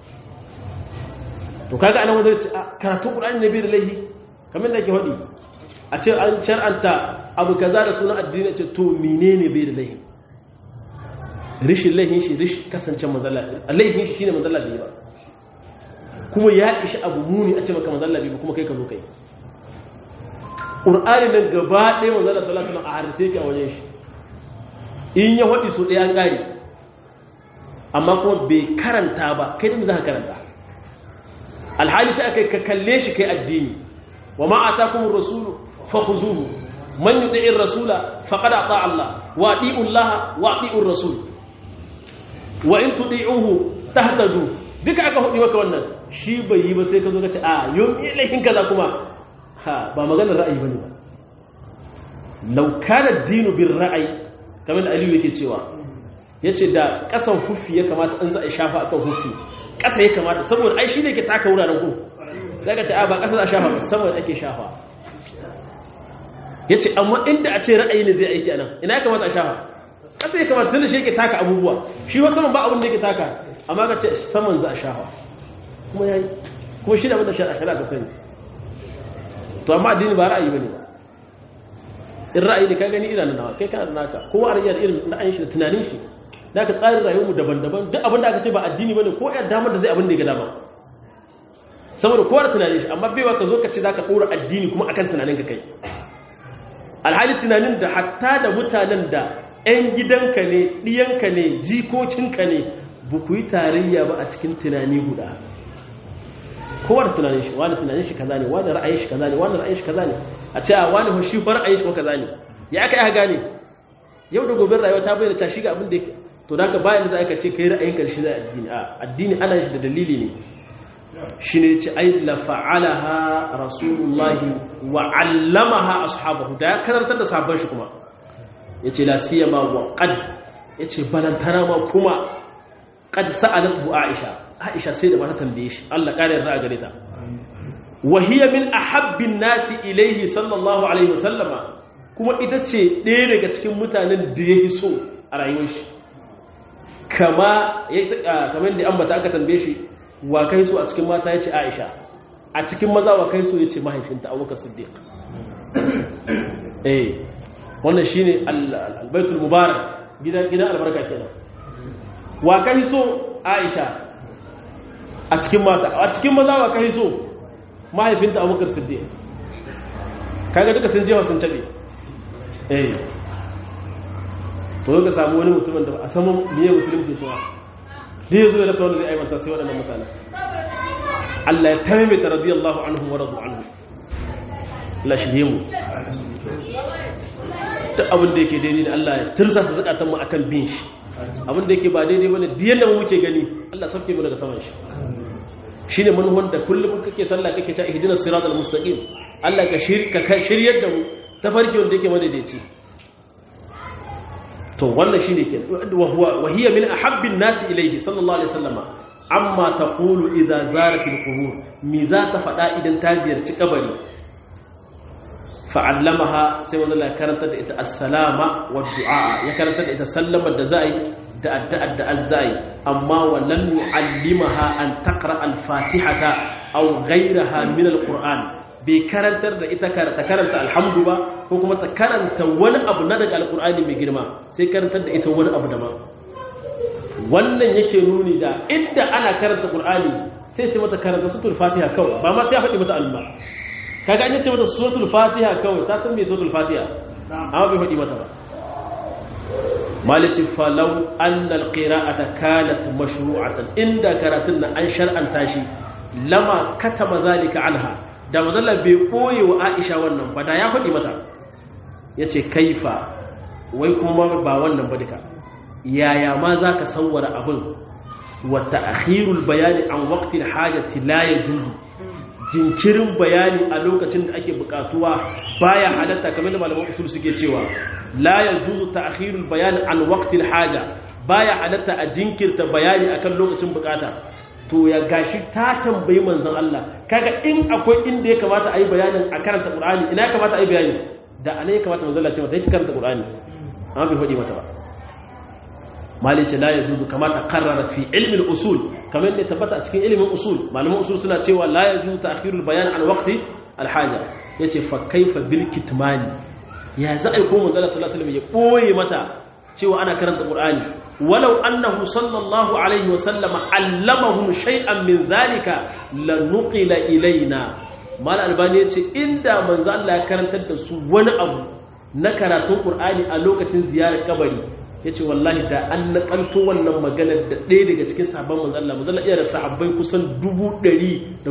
to kaga anan wanda ce karatun ƙur'ani ne bai da laihi kamar da ke hodi a ce an shar'anta abu kaza da sunan addini ce to menene bai da laihi rishin laihin shi rishin kasance mazalla laihin shi shine mazalla bai ba kuma ya ishi abu muni a ce maka mazalla bai ba kuma kai ka zo kai qur'ani nan gaba ɗaya mazalla sallallahu alaihi wasallam a harce ki a wajen shi in ya wadi so ɗaya an ƙare amma kuma bai karanta ba kai da za ka karanta alhali ta akai ka kalle shi kai addini wa ma atakumur rasulu fakhuzuhu man yuti'ir rasula faqad ata Allah wa ati'u Allah wa ati'ur rasul wa in tudi'uhu tahtadu duka aka hudi maka wannan shi bai yi ba sai ka zo ka ce a yau ilahin kaza kuma ha ba maganar ra'ayi bane ba law kana dinu bir ra'ayi kamar da Aliyu yake cewa yace da kasan hufi ya kamata in za a shafa akan hufi kasa ya kamata saboda ai shi ne ke taka wuraren ku sai ka ce a ba kasa za a shafa ba saboda ake shafa yace amma inda a ce ra'ayi ne zai aiki anan ina ya kamata a shafa kasa ya kamata tunda shi yake taka abubuwa shi wasu saman ba abin da yake taka amma ka ce saman za a shafa kuma yayi kuma shi da abin da shari'a shari'a ta sani to amma addini ba ra'ayi bane ba in ra'ayi ne ka gani idan nawa kai kana da naka kowa a ra'ayi irin ra'ayin shi da tunanin shi da ka tsarin rayuwarmu daban-daban duk abin da aka ce ba addini bane ko ya damar da zai abin da ya ga dama saboda kowa da tunanin shi amma baiwa ka zo ka ce za ka ɗora addini kuma akan tunanin ka kai alhali tunanin da hatta da mutanen da 'yan gidanka ne ɗiyanka ne jikokinka ne ba ku yi tarayya ba a cikin tunani guda kowa da tunanin shi wani tunanin shi kaza ne wani ra'ayin shi kaza ne wani ra'ayin shi kaza ne a ce a wani shi fa ra'ayin shi ko kaza ne ya aka yi gane yau da gobe rayuwa ta bayyana cewa shi ga abin da yake to da ka bayan da za ka ce kai ra'ayin karshe da addini a addini ana shi da dalili ne shi ne ce ai la fa'alaha rasulullahi wa 'allamaha ashabahu da ya karantar da sabon shi kuma yace la siyama wa qad yace balantana ma kuma qad sa'alatu aisha aisha sai da mata tambaye shi Allah kare yarda a gare ta wa hiya min ahabbin nasi ilayhi sallallahu alaihi wasallama kuma ita ce ɗaya daga cikin mutanen da ya so a rayuwar shi kama kamar da ambata aka tambaye shi wa kai so a cikin mata ya ce aisha a cikin maza wa kai so ya ce mahaifinta abubakar siddiq eh wannan shine albaitul mubarak gidan gidan albarka kenan wa kai so aisha a cikin mata a cikin maza wa kai so mahaifinta abubakar siddiq kaga duka sun jewa sun cabe eh to ka samu wani mutumin da a saman miye musulunci shi ba da ya zo ya rasa wanda zai aibanta sai waɗannan mutane Allah ya taimaita radiyallahu anhu wa radu anhu Allah shi mu duk abin da yake daidai da Allah ya tursa su zakatan mu akan bin shi abin da yake ba daidai bane duk yanda mu muke gani Allah sauke mu daga saman shi shine manhon da kullum kake sallah kake ta ihdinas siratal mustaqim Allah ka shirka shiryar da mu tafarki wanda yake madaidaici to wannan shine ke wa hiya min ahabbin nasi ilayhi sallallahu alaihi wasallama amma taqulu idza zaratil qubur mi za ta fada idan ta ziyarci kabari fa'allamaha sai wanda Allah karanta da ita assalama wa du'a ya karanta da ita sallama da za'i da addu'ar da azzai amma wa lam yu'allimaha an taqra al-fatihata aw ghayraha min al-qur'an bai karantar da ita ta karanta alhamdu ba ko kuma ta karanta wani abu na daga alkur'ani mai girma sai karantar da ita wani abu daban wannan yake nuni da inda ana karanta qur'ani sai ce mata karanta suratul fatiha kawai ba ma sai ya faɗi mata alma kaga an ce mata suratul fatiha kawai ta san me suratul fatiha amma bai faɗi mata ba malici falau annal qira'ata kanat mashru'atan inda karatun nan an shar'anta shi lama katama zalika anha da mazalla bai koye wa aisha wannan ba da ya faɗi mata ya ce kaifa wai kuma ba wannan ba duka yaya ma za ka sauwara abin wata akhirul bayani an waktin hajjati la ya juzu jinkirin bayani a lokacin da ake bukatuwa baya halatta kamar da malaman usul suke cewa la ya juzu ta akhirul bayani an waktin haja baya halatta a jinkirta bayani akan lokacin bukata to ya gashi ta tambayi manzon Allah kaga in akwai inda ya kamata a yi bayanin a karanta Qur'ani ina ya kamata a yi bayani da ana ya kamata manzon Allah ce mata yake karanta Qur'ani amma bai faɗi mata ba mali ce la yajuzu kama ta qarrara fi ilmi al-usul kamar da tabbata a cikin ilimin usul malaman usul suna cewa la yajuzu ta'khirul bayan an waqti al-haja yace fa kaifa bil kitmani ya za a yi ko manzon Allah sallallahu alaihi wasallam ya boye mata cewa ana karanta Qur'ani walau annahu sallallahu alaihi wasallam allamahum shay'an min zalika lanuqila ilaina mal albani yace inda manzo Allah ya karantar da su wani abu na karatun Qur'ani a lokacin ziyarar kabari yace wallahi da an nakalto wannan maganar da ɗaya daga cikin sahabban manzo Allah manzo Allah iya da sahabbai kusan 114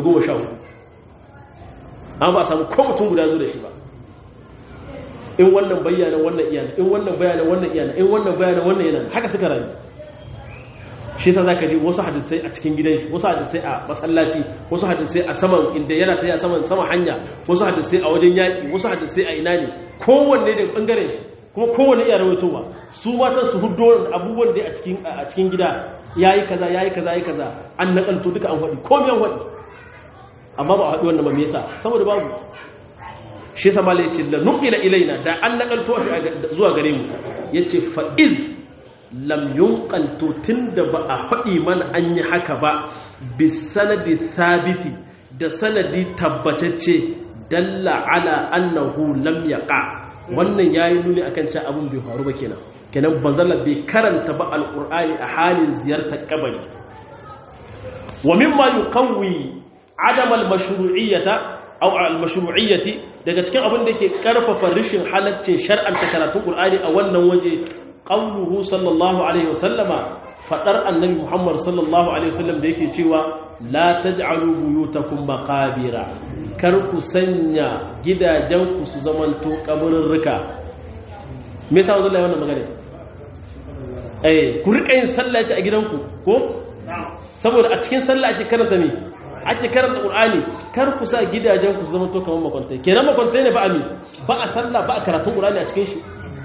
an ba samu ko mutum guda zo da shi ba in wannan bayyana wannan iyana in wannan bayyana wannan iyana in wannan bayyana wannan yana haka suka rayu shi yasa zaka ji wasu hadisai a cikin gidan shi wasu hadisai a masallaci wasu hadisai a saman inda yana tafiya saman sama hanya wasu hadisai a wajen yaki wasu hadisai a ina ne kowanne da bangaren shi kuma kowanne iya rawaitowa su matan su hudo abubuwan da a cikin a cikin gida yayi kaza yayi kaza yayi kaza an nakalto duka an faɗi komai an faɗi amma ba a haɗu wannan ba me yasa saboda babu shi yasa malai yace la nuqila ilaina da an nakalto shi zuwa gare mu yace fa iz lam yunqal to tunda ba a faɗi mana an yi haka ba bi sanadi thabiti da sanadi tabbatacce dalla ala annahu lam yaqa wannan yayi nuni akan cewa abun bai faru ba kenan kenan banzalla bai karanta ba alqur'ani a halin ziyartar kabari wa mimma yuqawwi adam al-mashru'iyyata aw al-mashru'iyyati daga cikin abin da yake karfafa rishin halaccin shar'anta karatun qur'ani a wannan waje qawluhu sallallahu alaihi wasallama fadar annabi muhammad sallallahu alaihi wasallam da yake cewa la taj'alu buyutakum maqabira kar ku sanya gidajenku su zamanto kaburrurruka me yasa wallahi wannan magana eh ku rika yin sallah a gidanku ko saboda a cikin sallah ake karanta ne ake karanta qur'ani kar ku sa gidajenku su zamanto kamar makwantai kenan makwantai ne ba ami ba a sallah ba a karatun qur'ani a cikin shi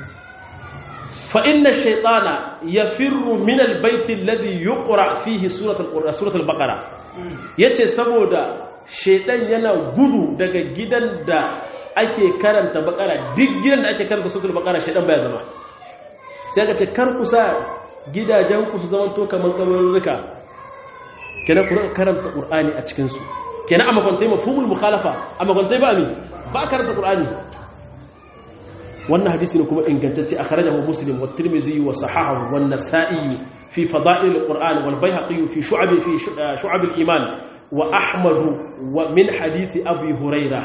فإن الشيطان يفر من البيت الذي يقرأ فيه سورة القرآن سورة البقرة yace saboda shaitan yana gudu daga gidan da ake karanta bakara duk gidan da ake karanta suratul bakara shaitan baya zama sai aka ce kar ku sa gidajen ku su zama to kaman kabarurruka kenan ku karanta qur'ani a cikin su kenan amma kwantai mafhumul mukhalafa amma kwantai ba ami ba karanta qur'ani wannan hadisi ne kuma ingantacce a kharajahu muslim wa tirmidhi wa sahahahu wa nasa'i fi fada'il alquran wal bayhaqi fi shu'ab fi shu'ab aliman wa ahmad wa min hadisi abi huraira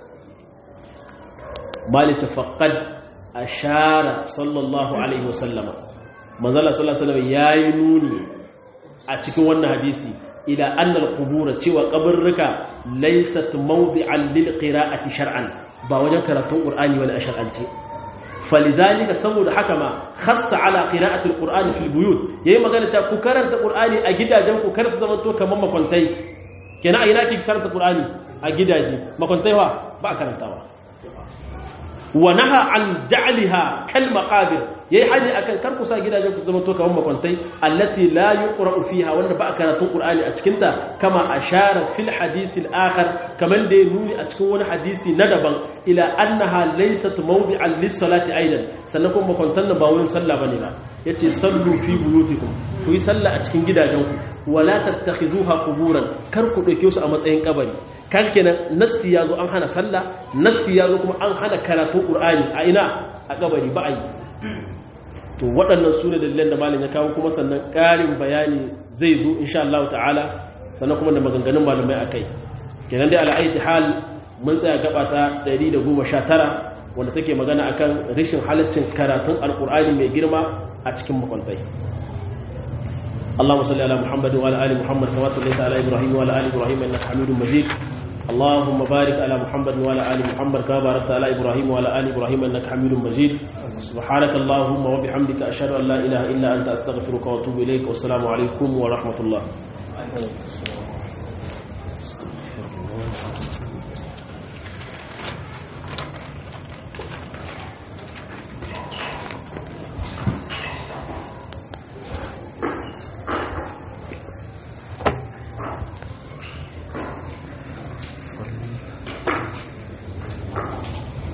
malik faqad ashara sallallahu alaihi wasallama manzala sallallahu alaihi wasallam yayi nuni a cikin wannan hadisi ila anna alqubur cewa kaburruka laysat mawdi'an lil qira'ati shar'an ba wajen karatun qur'ani wani a shar'ance falidhalika saboda haka ma khassa ala qira'ati alqur'ani fil buyut yayi magana cewa ku karanta qur'ani a gidajen ku kar su zama to kaman makwantai kenan a ina ki karanta qur'ani a gidaje makwantai wa ba karantawa wa naha an ja'liha kal maqabir yayi hadi akan kar ku sa gidajen ku zama to kaman makwantai allati la yuqra'u fiha wanda ba karatun qur'ani a cikin ta kama ashara fil hadith al akhar kaman da ya nuni a cikin wani hadisi na daban ila annaha laysat mawdi'an lis salati aidan sannan kuma makwantan ba wurin sallah bane ba yace sallu fi buyutikum ku yi sallah a cikin gidajen ku wala tattakhizuha quburan kar ku dauke su a matsayin kabari kan kenan nassi yazo an hana sallah nassi yazo kuma an hana karatun qur'ani a ina a kabari ba ai to waɗannan su ne dalilan da malam ya kawo kuma sannan ƙarin bayani zai zo insha Allah ta'ala sannan kuma da maganganun malamai akai kenan dai ala'aiti hal mun tsaya gaba ta 119 wanda take magana akan rashin halaccin karatun alqur'ani mai girma a cikin makwantai اللهم صل على محمد وعلى ال محمد كما صليت على ابراهيم وعلى ال ابراهيم انك حميد مجيد اللهم بارك على محمد وعلى ال محمد كما باركت على ابراهيم وعلى ال ابراهيم انك حميد مجيد سبحانك اللهم وبحمدك اشهد ان لا اله الا انت استغفرك واتوب اليك والسلام عليكم ورحمه الله